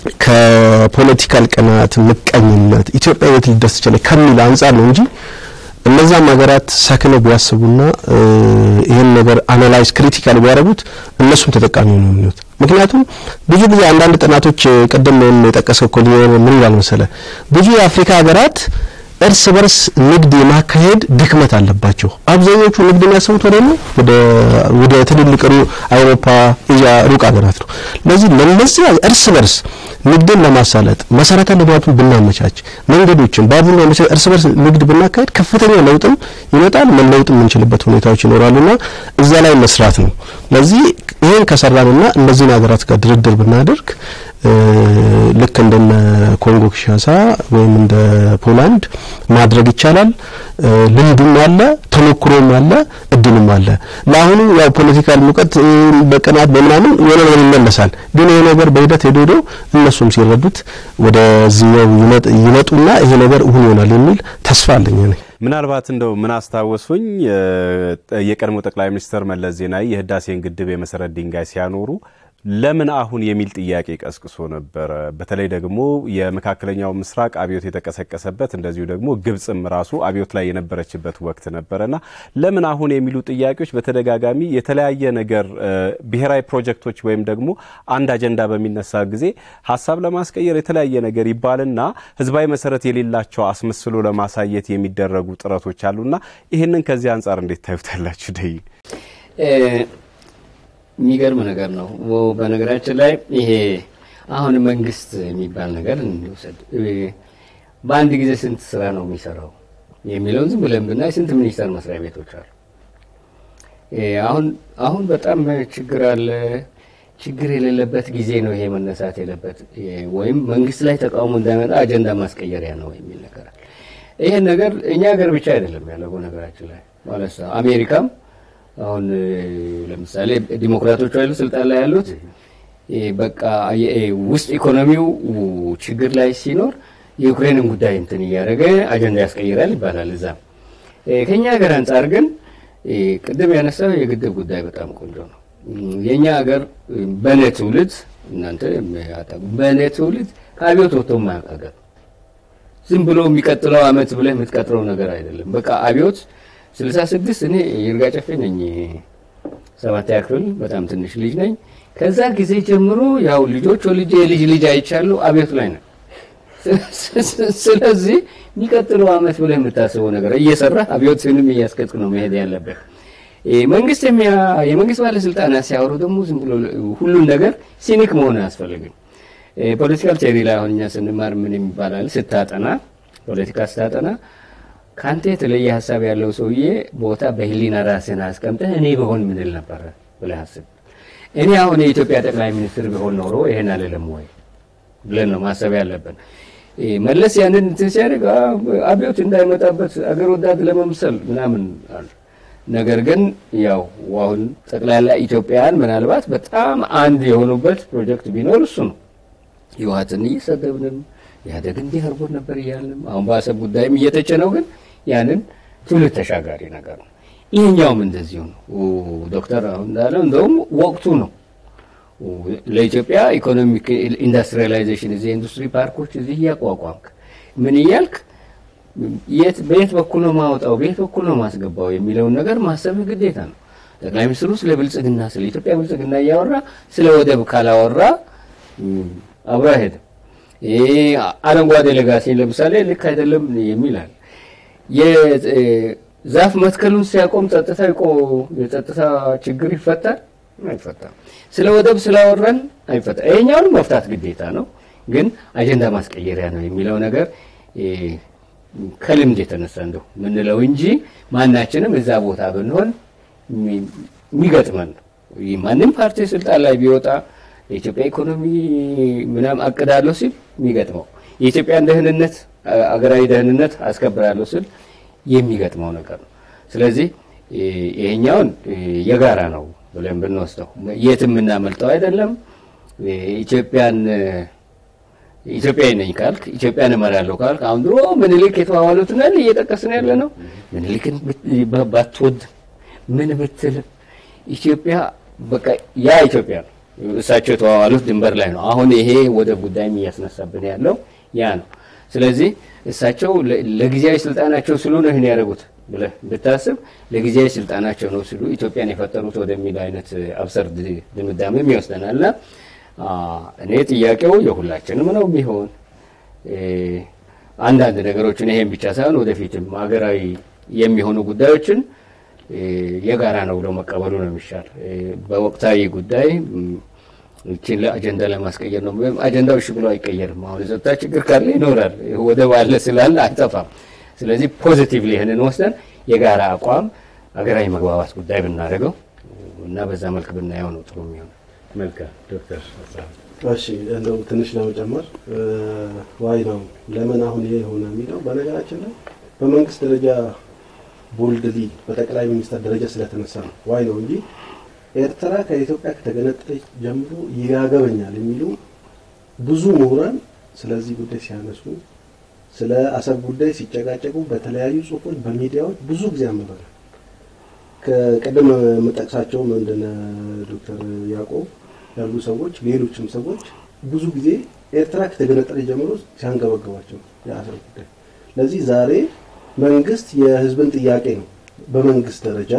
ከፖለቲካል ቅናት፣ ምቀኝነት ኢትዮጵያ የት ልደርስ ይችላል ከሚል አንጻር ነው እንጂ እነዛም ሀገራት ሰክነው ቢያስቡና ይህን ነገር አናላይዝ ክሪቲካል ቢያደርጉት እነሱም ተጠቃሚ ነው የሚሆኑት። ምክንያቱም ብዙ ጊዜ አንዳንድ ጥናቶች ቅድም የጠቀሰው ኮሊየር ምን ይላል መሰለ ብዙ የአፍሪካ ሀገራት እርስ በርስ ንግድ የማካሄድ ድክመት አለባቸው። አብዛኞቹ ንግድ የሚያሰቡት ወደ ነው ወደ ወደ ትልልቅ አውሮፓ፣ ኤዥያ ሩቅ ሀገራት ነው። ለዚህ ለነዚህ እርስ በርስ ንግድን ለማሳለጥ መሰረተ ልማቱን ብናመቻች፣ መንገዶችን፣ ባቡር ለማመቻች እርስ በርስ ንግድ ብናካሄድ ከፍተኛ ለውጥም ይመጣል፣ መለውጥ የምንችልበት ሁኔታዎች ይኖራሉና እዛ ላይ መስራት ነው። ለዚህ ይህን ከሰራንና እነዚህን ሀገራት ጋር ድርድር ብናደርግ ልክ እንደነ ኮንጎ ኪንሻሳ ወይም እንደ ፖላንድ ማድረግ ይቻላል። ልምዱም አለ፣ ተሞክሮም አለ፣ እድልም አለ። ለአሁኑ ያው ፖለቲካል ሙቀት በቅናት በምናምን የሆነ ነገር ይመለሳል። ግን ይሄ ነገር በሂደት ሄዶ ሄዶ እነሱም ሲረዱት ወደዚህኛው ይመጡና ይሄ ነገር እውን ይሆናል የሚል ተስፋ አለኝ እኔ። ምናልባት እንደው ምን አስታወሱኝ የቀድሞ ጠቅላይ ሚኒስትር መለስ ዜናዊ የህዳሴን ግድብ የመሰረት ድንጋይ ሲያኖሩ ለምን አሁን የሚል ጥያቄ ቀስቅሶ ነበረ። በተለይ ደግሞ የመካከለኛው ምስራቅ አብዮት የተቀሰቀሰበት እንደዚሁ ደግሞ ግብጽም ራሱ አብዮት ላይ የነበረችበት ወቅት ነበረና ለምን አሁን የሚሉ ጥያቄዎች በተደጋጋሚ የተለያየ ነገር ብሔራዊ ፕሮጀክቶች ወይም ደግሞ አንድ አጀንዳ በሚነሳ ጊዜ ሀሳብ ለማስቀየር የተለያየ ነገር ይባልና ህዝባዊ መሰረት የሌላቸው አስመስሎ ለማሳየት የሚደረጉ ጥረቶች አሉና ይህንን ከዚህ አንጻር እንዴት ታዩታላችሁ? ደይ የሚገርም ነገር ነው። በነገራችን ላይ ይሄ አሁን መንግስት የሚባል ነገር እንውሰድ። በአንድ ጊዜ ስንት ስራ ነው የሚሰራው የሚለውን ዝም ብለን ብናይ ስንት ሚኒስቴር መስሪያ ቤቶች አሉ። አሁን አሁን በጣም ችግር አለ። ችግር የሌለበት ጊዜ ነው ይሄ መነሳት የለበት ወይም መንግስት ላይ ተቃውሞ እንዳይመጣ አጀንዳ ማስቀየሪያ ነው የሚል ነገር አለ። ይሄን ነገር እኛ ሀገር ብቻ አይደለም ያለው በነገራችን ላይ ማለት ነው። አሜሪካም አሁን ለምሳሌ ዲሞክራቶቹ አይደሉ ስልጣን ላይ ያሉት በቃ ውስጥ ኢኮኖሚው ችግር ላይ ሲኖር የዩክሬንን ጉዳይ እንትን እያደረገ አጀንዳ ያስቀይራል ይባላል። እዛም ከኛ ሀገር አንጻር ግን ቅድም ያነሳው የግድብ ጉዳይ በጣም ቆንጆ ነው። የእኛ ሀገር በእኔ ትውልድ እናንተ በእኔ ትውልድ ከአብዮት ወጥቶ የማያውቅ ሀገር ዝም ብሎ የሚቀጥለው አመት ብለህ የምትቀጥረው ነገር አይደለም። በቃ አብዮት ስልሳ ስድስት እኔ ይርጋ ጨፌ ነኝ ሰባተኛ ክፍል በጣም ትንሽ ልጅ ነኝ። ከዛ ጊዜ ጀምሮ ያው ልጆች ወልጄ የልጅ ልጅ አይቻሉ አብዮት ላይ ነው። ስለዚህ የሚቀጥለው አመት ብለህ የምታስበው ነገር እየሰራ አብዮትንም እያስቀጥ ነው መሄድ ያለበት። መንግስት የመንግስት ባለስልጣናት ሲያወሩ ደግሞ ዝም ብሎ ሁሉን ነገር ሲኒክ መሆን አያስፈልግም። ፖለቲካል ቴሪ ላይ አሁን እኛ ስንማር ምን የሚባላል ስታጠና ፖለቲካ ስታጠና ከአንተ የተለየ ሀሳብ ያለው ሰውዬ ቦታ በህሊና ራስን አስቀምጠህ እኔ በሆን ምንል ነበረ ብለህ አስብ። እኔ አሁን የኢትዮጵያ ጠቅላይ ሚኒስትር ቢሆን ኖሮ ይሄን አልልም ወይ ብለን ነው ማሰብ ያለብን። መለስ ያንን እንትን ሲያደርግ አብዮት እንዳይመጣበት አገር ወዳድ ለመምሰል ምናምን አሉ። ነገር ግን ያው አሁን ጠቅላላ ኢትዮጵያውያን ምናልባት በጣም አንድ የሆኑበት ፕሮጀክት ቢኖር እሱ ነው። ህወሓትን እየሰደብንም ኢህአዴግ እንዲህ አድርጎ ነበር እያልንም አሁን በአሰብ ጉዳይም እየተቸነው ግን ያንን ትውልድ ተሻጋሪ ነገር ነው። ይህኛውም እንደዚሁ ነው። ዶክተር አሁን እንዳለው እንደውም ወቅቱ ነው ለኢትዮጵያ ኢኮኖሚክ ኢንዱስትሪያላይዜሽን እዚህ ኢንዱስትሪ ፓርኮች እዚህ እያቋቋምክ ምን እያልክ በየት በኩል ነው ማወጣው፣ በየት በኩል ነው ማስገባው የሚለውን ነገር ማሰብህ ግዴታ ነው። ጠቅላይ ሚኒስትሩ ስለ ብልጽግና ስለ ኢትዮጵያ ብልጽግና እያወራ ስለ ወደብ ካላወራ አብሮ አይሄድም። ይሄ አረንጓዴ ሌጋሲን ለምሳሌ ልክ አይደለም የሚላል የዛፍ መትከሉን ሲያቆም ጸጥታ ይቆ የጸጥታ ችግር ይፈታል አይፈታም። ስለ ወደብ ስላወራን አይፈታ። ይሄኛውንም መፍታት ግዴታ ነው፣ ግን አጀንዳ ማስቀየሪያ ነው የሚለው ነገር ከልምድ የተነሳ እንደው ምንለው እንጂ ማናችንም እዛ ቦታ ብንሆን የሚገጥመን ነው። ማንም ፓርቲ ስልጣን ላይ ቢወጣ የኢትዮጵያ ኢኮኖሚ ምናምን አቅዳለሁ ሲል የሚገጥመው የኢትዮጵያን ደህንነት አገራዊ ደህንነት አስከብራለሁ ሲል የሚገጥመው ነገር ነው። ስለዚህ ይሄኛውን የጋራ ነው ብለን ብንወስደው የትም የምናመልጠው አይደለም። ኢትዮጵያን ኢትዮጵያዊ ነኝ ካልክ ኢትዮጵያን እመራለሁ ካልክ አሁን ድሮ ምኒልክ የተዋዋሉትን ያለ እየጠቀስን ያለ ነው። ምኒልክን ባትወድ ምን ብትል ኢትዮጵያ በቃ ያ ኢትዮጵያ ነው። እሳቸው የተዋዋሉት ድንበር ላይ ነው። አሁን ይሄ ወደ ጉዳይም እያስነሳብን ያለው ያ ነው። ስለዚህ እሳቸው ለጊዜያዊ ስልጣናቸው ስሉ ነው ይህን ያደረጉት ብለህ ብታስብ ለጊዜያዊ ስልጣናቸው ነው ሲሉ ኢትዮጵያን የፈጠሩት ወደሚል አይነት አብሰርድ ድምዳሜም ይወስደናል። እና እኔ ጥያቄው የሁላችንም ነው የሚሆን አንዳንድ ነገሮችን ይሄን ብቻ ሳይሆን ወደፊትም ሀገራዊ የሚሆኑ ጉዳዮችን የጋራ ነው ብሎ መቀበሉ ነው የሚሻል። በወቅታዊ ጉዳይ ይችን አጀንዳ ለማስቀየር ነው። አጀንዳው እሺ ብሎ አይቀየርም። አሁን የጸጥታ ችግር ካለ ይኖራል፣ ወደ ባለ ስላለ አይጠፋም። ስለዚህ ፖዚቲቭሊ ይህንን ወስደን የጋራ አቋም ሀገራዊ መግባባት ጉዳይ ብናደርገው እና በዛ መልክ ብናየው ነው ጥሩ የሚሆነው። መልካም ዶክተር እሺ እንደው ትንሽ ለመጨመር ዋይ ነው ለምን አሁን ይሄ ሆነ የሚለው በነገራችን ላይ በመንግስት ደረጃ ቦልድሊ በጠቅላይ ሚኒስትር ደረጃ ስለተነሳ ነው ዋይ ነው እንጂ ኤርትራ ከኢትዮጵያ ከተገነጠለች ጀምሮ ይጋገበኛል የሚሉ ብዙ ምሁራን ስለዚህ ጉዳይ ሲያነሱ ስለ አሰብ ጉዳይ ሲጨቃጨቁ በተለያዩ ጽሁፎች በሚዲያዎች ብዙ ጊዜ አንብበናል። ከቀደም የምጠቅሳቸው ምንድነ ዶክተር ያዕቆብ ያሉ ሰዎች ሌሎችም ሰዎች ብዙ ጊዜ ኤርትራ ከተገነጠለች ጀምሮ ሲያንገበግባቸው የአሰብ ጉዳይ ለዚህ ዛሬ መንግስት የህዝብን ጥያቄ ነው በመንግስት ደረጃ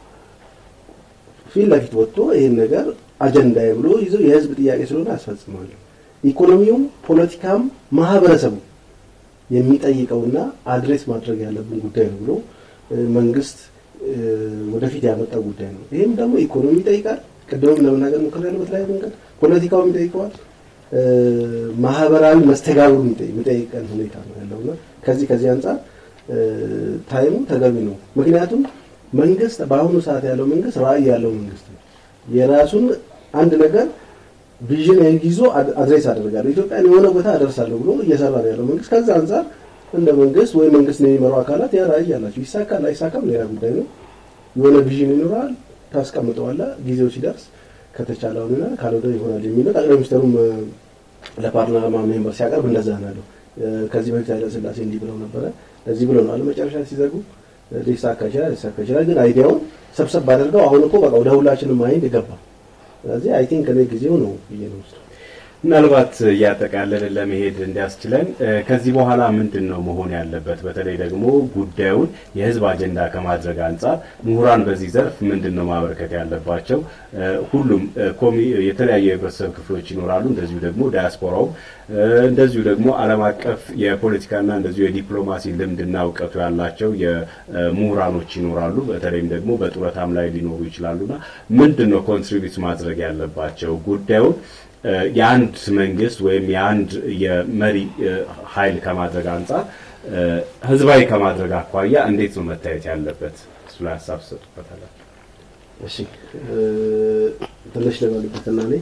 ፊት ለፊት ወጥቶ ይህን ነገር አጀንዳ ብሎ ይዞ የህዝብ ጥያቄ ስለሆነ ያስፈጽማለሁ። ኢኮኖሚውም፣ ፖለቲካም ማህበረሰቡ የሚጠይቀውና አድሬስ ማድረግ ያለብን ጉዳይ ነው ብሎ መንግስት ወደፊት ያመጣው ጉዳይ ነው። ይህም ደግሞ ኢኮኖሚ ይጠይቃል። ቅድምም ለመናገር ሞክር ያለ በተለያየ መንገድ ፖለቲካውም ይጠይቀዋል። ማህበራዊ መስተጋብሩ የሚጠይቀን ሁኔታ ነው ያለውና ከዚህ ከዚህ አንጻር ታይሙ ተገቢ ነው። ምክንያቱም መንግስት በአሁኑ ሰዓት ያለው መንግስት ራዕይ ያለው መንግስት ነው። የራሱን አንድ ነገር ቪዥን ይዞ አድሬስ አደርጋለሁ ኢትዮጵያን የሆነ ቦታ አደርሳለሁ ብሎ እየሰራ ነው ያለው መንግስት። ከዛ አንጻር እንደ መንግስት ወይ መንግስት ነው የሚመሩ አካላት ያ ራዕይ ያላቸው ይሳካል አይሳካም ሌላ ጉዳይ ነው። የሆነ ቪዥን ይኖራል፣ ታስቀምጠዋለህ። ጊዜው ሲደርስ ከተቻለ ሆነ ካልሆነ ይሆናል የሚለው ጠቅላይ ሚኒስትሩም ለፓርላማ ሜምበር ሲያቀርብ እንደዛ ነው ያለው። ከዚህ በፊት ኃይለ ሥላሴ እንዲህ ብለው ነበረ ለዚህ ብለው ነው መጨረሻ ሲዘጉ ሊሳካ ይችላል ሊሳካ ይችላል። ግን አይዲያውን ሰብሰብ ባደርገው አሁን እኮ በቃ ወደ ሁላችንም ማይንድ ገባ። ስለዚህ አይ ቲንክ እኔ ጊዜው ነው ብዬ ነው ውስጥ ምናልባት እያጠቃለልን ለመሄድ እንዲያስችለን ከዚህ በኋላ ምንድን ነው መሆን ያለበት? በተለይ ደግሞ ጉዳዩን የህዝብ አጀንዳ ከማድረግ አንጻር ምሁራን በዚህ ዘርፍ ምንድን ነው ማበረከት ያለባቸው? ሁሉም የተለያዩ የህብረተሰብ ክፍሎች ይኖራሉ። እንደዚሁ ደግሞ ዳያስፖራውም እንደዚሁ ደግሞ ዓለም አቀፍ የፖለቲካና እንደዚሁ የዲፕሎማሲ ልምድና እውቀቱ ያላቸው የምሁራኖች ይኖራሉ። በተለይም ደግሞ በጡረታም ላይ ሊኖሩ ይችላሉና ምንድን ነው ኮንትሪቢዩት ማድረግ ያለባቸው ጉዳዩን የአንድ መንግስት ወይም የአንድ የመሪ ኃይል ከማድረግ አንጻር ህዝባዊ ከማድረግ አኳያ እንዴት ነው መታየት ያለበት? እሱ ላይ ሀሳብ ትሰጡበታላችሁ። እሺ ትንሽ ልበልበትና እኔ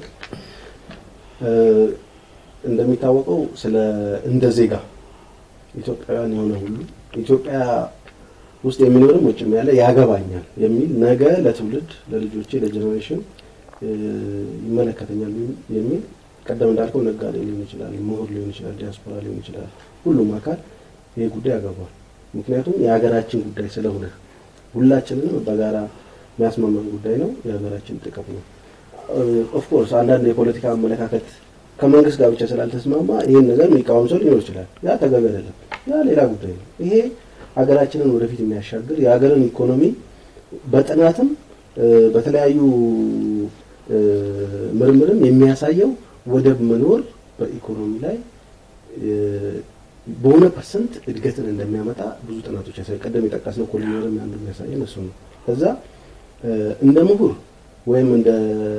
እንደሚታወቀው ስለ እንደ ዜጋ ኢትዮጵያውያን የሆነ ሁሉ ኢትዮጵያ ውስጥ የሚኖርም ውጭም ያለ ያገባኛል የሚል ነገ ለትውልድ ለልጆቼ ለጀኔሬሽን ይመለከተኛል የሚል ቀደም እንዳልከው ነጋዴ ሊሆን ይችላል፣ ምሁር ሊሆን ይችላል፣ ዲያስፖራ ሊሆን ይችላል። ሁሉም አካል ይሄ ጉዳይ ያገባል። ምክንያቱም የሀገራችን ጉዳይ ስለሆነ ሁላችንንም በጋራ የሚያስማማን ጉዳይ ነው። የሀገራችን ጥቅም ነው። ኦፍኮርስ አንዳንድ የፖለቲካ አመለካከት ከመንግስት ጋር ብቻ ስላልተስማማ ይህን ነገር የሚቃወም ሰው ሊኖር ይችላል። ያ ተገቢ አይደለም። ያ ሌላ ጉዳይ ነው። ይሄ ሀገራችንን ወደፊት የሚያሻግር የሀገርን ኢኮኖሚ በጥናትም በተለያዩ ምርምርም የሚያሳየው ወደብ መኖር በኢኮኖሚ ላይ በሆነ ፐርሰንት እድገትን እንደሚያመጣ ብዙ ጥናቶች ያሳይ። ቀደም የጠቀስነው ኮሊኒየርም አንዱ የሚያሳየን እሱ ነው። ከዛ እንደ ምሁር ወይም እንደ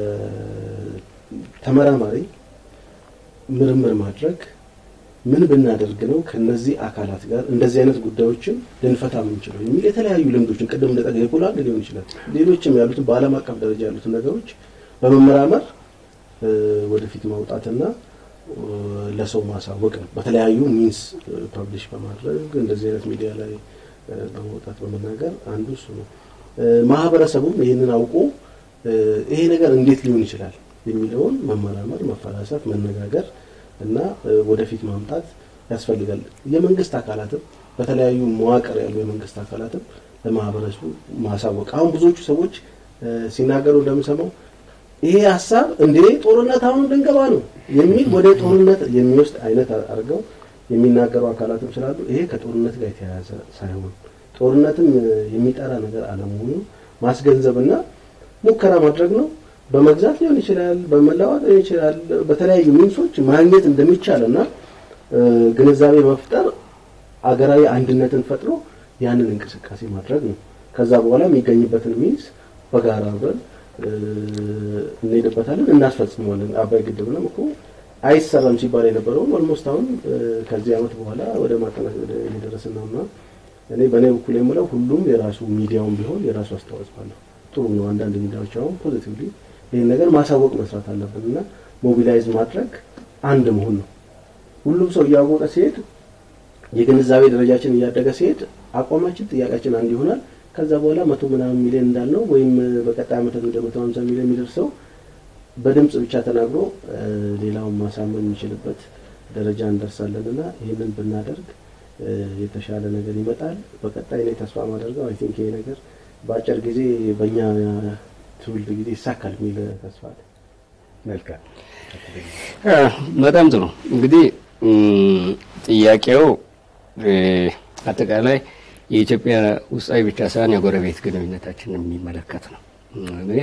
ተመራማሪ ምርምር ማድረግ ምን ብናደርግ ነው ከነዚህ አካላት ጋር እንደዚህ አይነት ጉዳዮችን ልንፈታ የምንችለው የሚል የተለያዩ ልምዶችን ቅድም እንደጠቀ የፖላንድ ሊሆን ይችላል ሌሎችም ያሉትን በዓለም አቀፍ ደረጃ ያሉትን ነገሮች በመመራመር ወደፊት ማውጣትና ለሰው ማሳወቅ ነው። በተለያዩ ሚንስ ፐብሊሽ በማድረግ እንደዚህ አይነት ሚዲያ ላይ በመውጣት በመናገር አንዱ እሱ ነው። ማህበረሰቡም ይህንን አውቆ ይሄ ነገር እንዴት ሊሆን ይችላል የሚለውን መመራመር፣ መፈላሰፍ፣ መነጋገር እና ወደፊት ማምጣት ያስፈልጋል። የመንግስት አካላትም በተለያዩ መዋቅር ያሉ የመንግስት አካላትም ለማህበረሰቡ ማሳወቅ አሁን ብዙዎቹ ሰዎች ሲናገሩ እንደምሰማው ይሄ ሀሳብ እንዴ ጦርነት አሁን ልንገባ ነው የሚል ወደ ጦርነት የሚወስድ አይነት አድርገው የሚናገሩ አካላትም ስላሉ ይሄ ከጦርነት ጋር የተያያዘ ሳይሆን ጦርነትም የሚጠራ ነገር አለመሆኑ ማስገንዘብና ሙከራ ማድረግ ነው። በመግዛት ሊሆን ይችላል፣ በመለዋወጥ ሊሆን ይችላል። በተለያዩ ሚንሶች ማግኘት እንደሚቻል እና ግንዛቤ መፍጠር አገራዊ አንድነትን ፈጥሮ ያንን እንቅስቃሴ ማድረግ ነው። ከዛ በኋላ የሚገኝበትን ሚንስ በጋራ አብረን እንሄድበታለን፣ እናስፈጽመዋለን። አባይ ግድብንም እኮ አይሰራም ሲባል የነበረውን ኦልሞስት አሁን ከዚህ ዓመት በኋላ ወደ ማጠናቀቅ እየደረስን ነው እና እኔ በእኔ በኩል የምለው ሁሉም የራሱ ሚዲያውን ቢሆን የራሱ አስተዋጽኦ አለው። ጥሩ ነው። አንዳንድ ሚዲያዎች አሁን ፖዚቲቭሊ ይህን ነገር ማሳወቅ መስራት አለብን እና ሞቢላይዝ ማድረግ አንድ መሆን ነው። ሁሉም ሰው እያወቀ ሲሄድ የግንዛቤ ደረጃችን እያደገ ሲሄድ አቋማችን፣ ጥያቄያችን አንድ ይሆናል። ከዛ በኋላ መቶ ምናምን ሚሊዮን እንዳልነው ወይም በቀጣይ ዓመት ወደ መቶ ሀምሳ ሚሊዮን የሚደርሰው በድምጽ ብቻ ተናግሮ ሌላውን ማሳመን የሚችልበት ደረጃ እንደርሳለን እና ይህንን ብናደርግ የተሻለ ነገር ይመጣል። በቀጣይ እኔ ተስፋ ማደርገው አይ ቲንክ ይሄ ነገር በአጭር ጊዜ በእኛ ትውልድ ጊዜ ይሳካል የሚል ተስፋ አለ። መልካም በጣም ጥሩ እንግዲህ ጥያቄው አጠቃላይ የኢትዮጵያ ውስጣዊ ብቻ ሳይሆን የጎረቤት ግንኙነታችንን የሚመለከት ነው። እኔ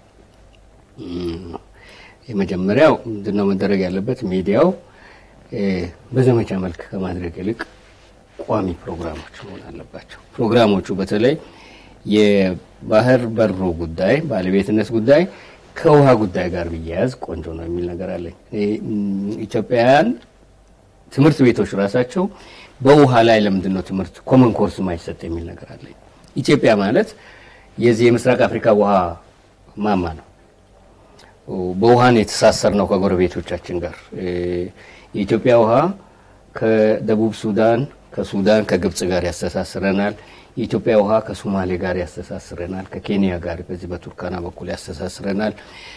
የመጀመሪያው ምንድነው መደረግ ያለበት ሚዲያው በዘመቻ መልክ ከማድረግ ይልቅ ቋሚ ፕሮግራሞች መሆን አለባቸው። ፕሮግራሞቹ በተለይ የባህር በሩ ጉዳይ ባለቤትነት ጉዳይ ከውሃ ጉዳይ ጋር ቢያያዝ ቆንጆ ነው የሚል ነገር አለኝ። ኢትዮጵያውያን ትምህርት ቤቶች ራሳቸው በውሃ ላይ ለምንድን ነው ትምህርት ኮመን ኮርስ ማይሰጥ የሚል ነገር አለኝ። ኢትዮጵያ ማለት የዚህ የምስራቅ አፍሪካ ውሃ ማማ ነው። በውሃን የተሳሰር ነው ከጎረቤቶቻችን ጋር የኢትዮጵያ ውሃ ከደቡብ ሱዳን፣ ከሱዳን፣ ከግብጽ ጋር ያስተሳስረናል። የኢትዮጵያ ውሃ ከሶማሌ ጋር ያስተሳስረናል። ከኬንያ ጋር በዚህ በቱርካና በኩል ያስተሳስረናል።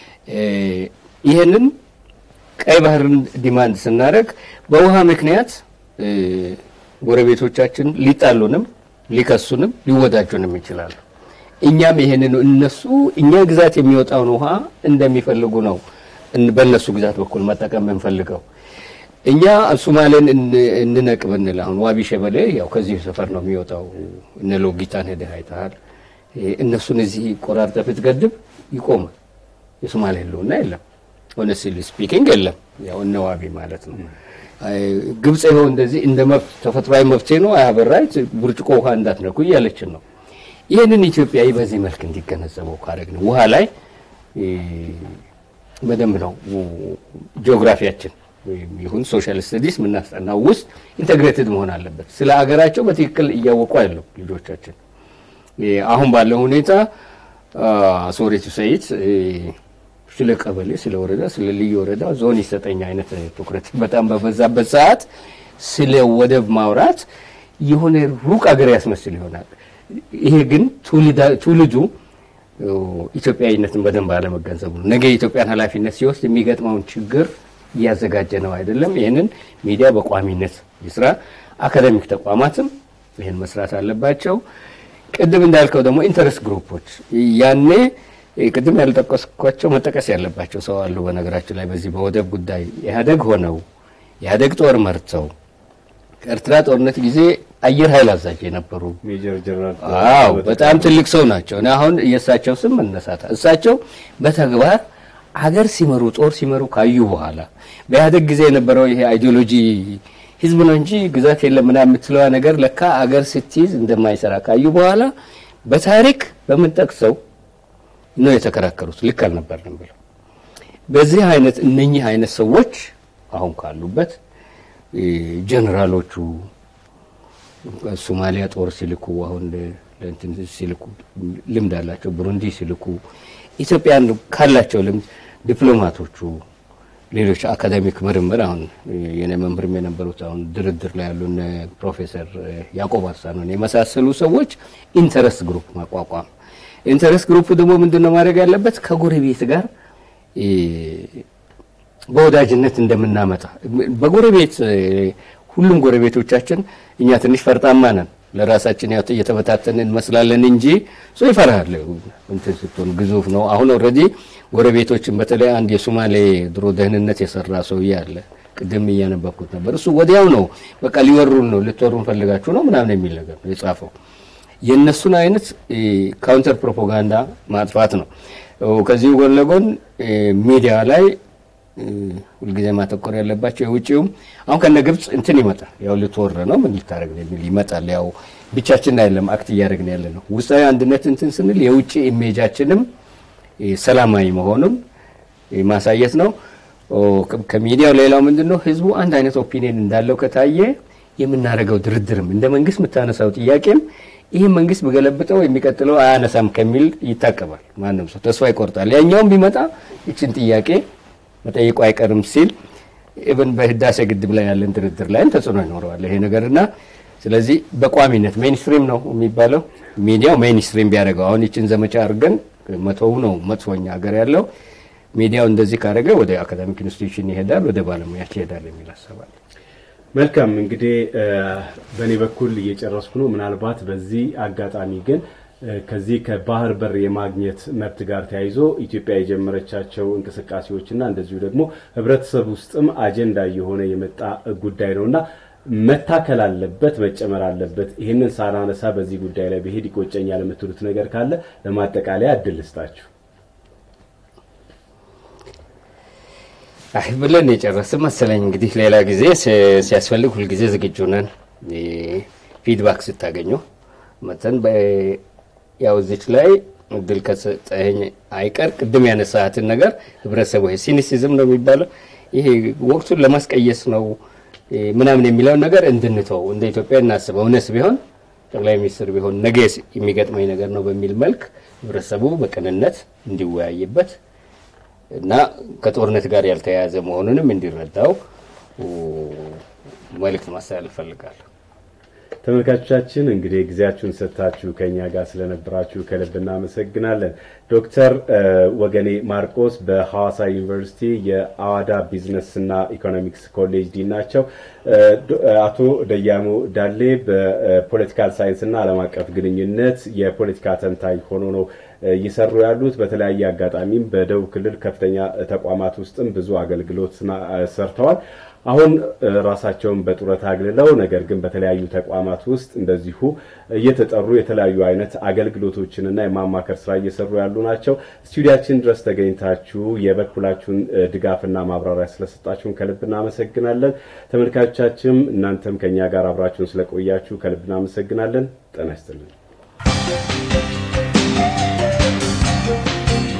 ይህንን ቀይ ባህርን ዲማንድ ስናደርግ በውሃ ምክንያት ጎረቤቶቻችን ሊጣሉንም ሊከሱንም ሊወዳጁንም ይችላሉ። እኛም ይሄንን እነሱ እኛ ግዛት የሚወጣውን ውሃ እንደሚፈልጉ ነው በእነሱ ግዛት በኩል መጠቀም የምንፈልገው። እኛ ሶማሌን እንነቅ ብንል አሁን ዋቢ ሸበሌ ያው ከዚህ ሰፈር ነው የሚወጣው። እነ ሎጊታን ሄደህ አይተሃል። እነሱን እዚህ ቆራርጠህ ብትገድብ ይቆማል። የሶማሌ ህልውና የለም። ሆነስትሊ ስፒኪንግ የለም። ያው እነ ዋቢ ማለት ነው። ግብጽ ይኸው እንደዚህ እንደ መብት ተፈጥሯዊ መብቴ ነው አያበራይት ብርጭቆ ውሃ እንዳትነኩ እያለችን ነው። ይህንን ኢትዮጵያዊ በዚህ መልክ እንዲገነዘበው ካደረግን ውሃ ላይ በደንብ ነው ጂኦግራፊያችን ይሁን ሶሻል ስተዲስ የምናስጠናው ውስጥ ኢንቴግሬትድ መሆን አለበት። ስለ አገራቸው በትክክል እያወቁ ያለው ልጆቻችን አሁን ባለው ሁኔታ ሶሬቱ ሰይት ስለ ቀበሌ፣ ስለ ወረዳ፣ ስለ ልዩ ወረዳ ዞን ይሰጠኝ አይነት ትኩረት በጣም በበዛበት ሰዓት ስለ ወደብ ማውራት የሆነ ሩቅ አገር ያስመስል ይሆናል። ይሄ ግን ትውልዱ ኢትዮጵያዊነትን በደንብ አለመገንዘቡ ነው። ነገ የኢትዮጵያን ኃላፊነት ሲወስድ የሚገጥመውን ችግር እያዘጋጀ ነው አይደለም። ይህንን ሚዲያ በቋሚነት ይስራ። አካደሚክ ተቋማትም ይህን መስራት አለባቸው። ቅድም እንዳልከው ደግሞ ኢንተረስት ግሩፖች ያኔ ቅድም ያልጠቀስኳቸው መጠቀስ ያለባቸው ሰው አሉ። በነገራችን ላይ በዚህ በወደብ ጉዳይ ኢህአዴግ ሆነው ኢህአዴግ ጦር መርተው ከኤርትራ ጦርነት ጊዜ አየር ኃይል አዛዥ የነበሩ ሜጀር ጀነራል አዎ በጣም ትልቅ ሰው ናቸው። እኔ አሁን የእሳቸው ስም መነሳት እሳቸው በተግባር ሀገር ሲመሩ ጦር ሲመሩ ካዩ በኋላ በኢህአዴግ ጊዜ የነበረው ይሄ አይዲዮሎጂ ህዝብ ነው እንጂ ግዛት የለም ምናምን የምትለዋ ነገር ለካ አገር ስትይዝ እንደማይሰራ ካዩ በኋላ በታሪክ በምንጠቅሰው ነው የተከራከሩት። ልክ አልነበርንም ብለው በዚህ አይነት እነኚህ አይነት ሰዎች አሁን ካሉበት ጀነራሎቹ ሶማሊያ ጦር ሲልኩ አሁን ለእንትን ሲልኩ ልምድ አላቸው። ብሩንዲ ሲልኩ ኢትዮጵያን ካላቸው ልምድ ዲፕሎማቶቹ፣ ሌሎች አካዳሚክ ምርምር አሁን የኔ መምህርም የነበሩት አሁን ድርድር ላይ ያሉ እነ ፕሮፌሰር ያዕቆብ አርሳኖን የመሳሰሉ ሰዎች ኢንተረስት ግሩፕ ማቋቋም ኢንተረስት ግሩፕ ደግሞ ምንድን ነው ማድረግ ያለበት ከጎረቤት ጋር በወዳጅነት እንደምናመጣ በጎረቤት ሁሉም ጎረቤቶቻችን እኛ ትንሽ ፈርጣማ ነን። ለራሳችን ያው እየተበታተን እንመስላለን እንጂ ሰው ይፈራል። እንትን ስትሆን ግዙፍ ነው። አሁን ኦልሬዲ ጎረቤቶችን በተለይ አንድ የሶማሌ ድሮ ደህንነት የሰራ ሰውዬ አለ ቅድም እያነበብኩት ነበር። እሱ ወዲያው ነው በቃ ሊወሩን ነው ልትወሩን ፈልጋችሁ ነው ምናምን የሚል ነገር ነው የጻፈው። የእነሱን አይነት ካውንተር ፕሮፓጋንዳ ማጥፋት ነው። ከዚሁ ጎን ለጎን ሚዲያ ላይ ሁልጊዜ ማተኮር ያለባቸው የውጭውም አሁን ከነ ግብፅ እንትን ይመጣል። ያው ልትወር ነው ምን ልታደረግ ነው የሚል ይመጣል። ያው ብቻችን አይደለም አክት እያደረግን ያለ ነው። ውስጣዊ አንድነት እንትን ስንል የውጭ ኢሜጃችንም ሰላማዊ መሆኑን ማሳየት ነው። ከሚዲያው ሌላው ምንድን ነው ህዝቡ አንድ አይነት ኦፒኒየን እንዳለው ከታየ የምናደርገው ድርድርም እንደ መንግስት የምታነሳው ጥያቄም ይህ መንግስት በገለብጠው የሚቀጥለው አያነሳም ከሚል ይታቀባል። ማንም ሰው ተስፋ ይቆርጣል። ያኛውም ቢመጣ ይችን ጥያቄ መጠየቁ አይቀርም ሲል ኢቨን በህዳሴ ግድብ ላይ ያለን ድርድር ላይም ተጽዕኖ ይኖረዋል ይሄ ነገርና ስለዚህ በቋሚነት ሜይንስትሪም ነው የሚባለው ሚዲያው ሜይንስትሪም ቢያደርገው አሁን ይችን ዘመቻ አድርገን መቶው ነው መጥፎኛ ሀገር ያለው ሚዲያው እንደዚህ ካደረገ ወደ አካዳሚክ ኢንስቲትዩሽን ይሄዳል፣ ወደ ባለሙያች ይሄዳል የሚል አሰባል። መልካም እንግዲህ በእኔ በኩል እየጨረስኩ ነው። ምናልባት በዚህ አጋጣሚ ግን ከዚህ ከባህር በር የማግኘት መብት ጋር ተያይዞ ኢትዮጵያ የጀመረቻቸው እንቅስቃሴዎችና እንደዚሁ ደግሞ ህብረተሰብ ውስጥም አጀንዳ እየሆነ የመጣ ጉዳይ ነው እና መታከል አለበት፣ መጨመር አለበት። ይህንን ሳናነሳ በዚህ ጉዳይ ላይ ብሄድ ይቆጨኛል የምትሉት ነገር ካለ ለማጠቃለያ እድል ልስጣችሁ። አይ ብለን የጨረስን መሰለኝ። እንግዲህ ሌላ ጊዜ ሲያስፈልግ ሁልጊዜ ዝግጁ ነን። ፊድባክ ስታገኙ መተን ያው እዚች ላይ እድል ከሰጠኝ አይቀር ቅድም ያነሳሃትን ነገር ህብረተሰቡ ሲኒሲዝም ነው የሚባለው ይሄ ወቅቱን ለማስቀየስ ነው ምናምን የሚለውን ነገር እንድንተው እንደ ኢትዮጵያ እናስበው። እውነት ቢሆን ጠቅላይ ሚኒስትር ቢሆን ነገ የሚገጥመኝ ነገር ነው በሚል መልክ ህብረተሰቡ በቅንነት እንዲወያይበት እና ከጦርነት ጋር ያልተያያዘ መሆኑንም እንዲረዳው መልእክት ማስተላለፍ እፈልጋለሁ። ተመልካቾቻችን እንግዲህ ጊዜያችሁን ሰጥታችሁ ከኛ ጋር ስለነበራችሁ ከልብ እናመሰግናለን። ዶክተር ወገኔ ማርቆስ በሐዋሳ ዩኒቨርሲቲ የአዋዳ ቢዝነስና ኢኮኖሚክስ ኮሌጅ ዲን ናቸው። አቶ ደያሞ ዳሌ በፖለቲካል ሳይንስና ዓለም አቀፍ ግንኙነት የፖለቲካ ተንታኝ ሆኖ ነው እየሰሩ ያሉት። በተለያየ አጋጣሚም በደቡብ ክልል ከፍተኛ ተቋማት ውስጥም ብዙ አገልግሎት ሰርተዋል። አሁን ራሳቸውን በጡረታ አግልለው ነገር ግን በተለያዩ ተቋማት ውስጥ እንደዚሁ እየተጠሩ የተለያዩ አይነት አገልግሎቶችንና የማማከር ስራ እየሰሩ ያሉ ናቸው። ስቱዲያችን ድረስ ተገኝታችሁ የበኩላችሁን ድጋፍና ማብራሪያ ስለሰጣችሁን ከልብ እናመሰግናለን። ተመልካቾቻችንም እናንተም ከኛ ጋር አብራችሁን ስለቆያችሁ ከልብ እናመሰግናለን። ጤና ይስጥልን።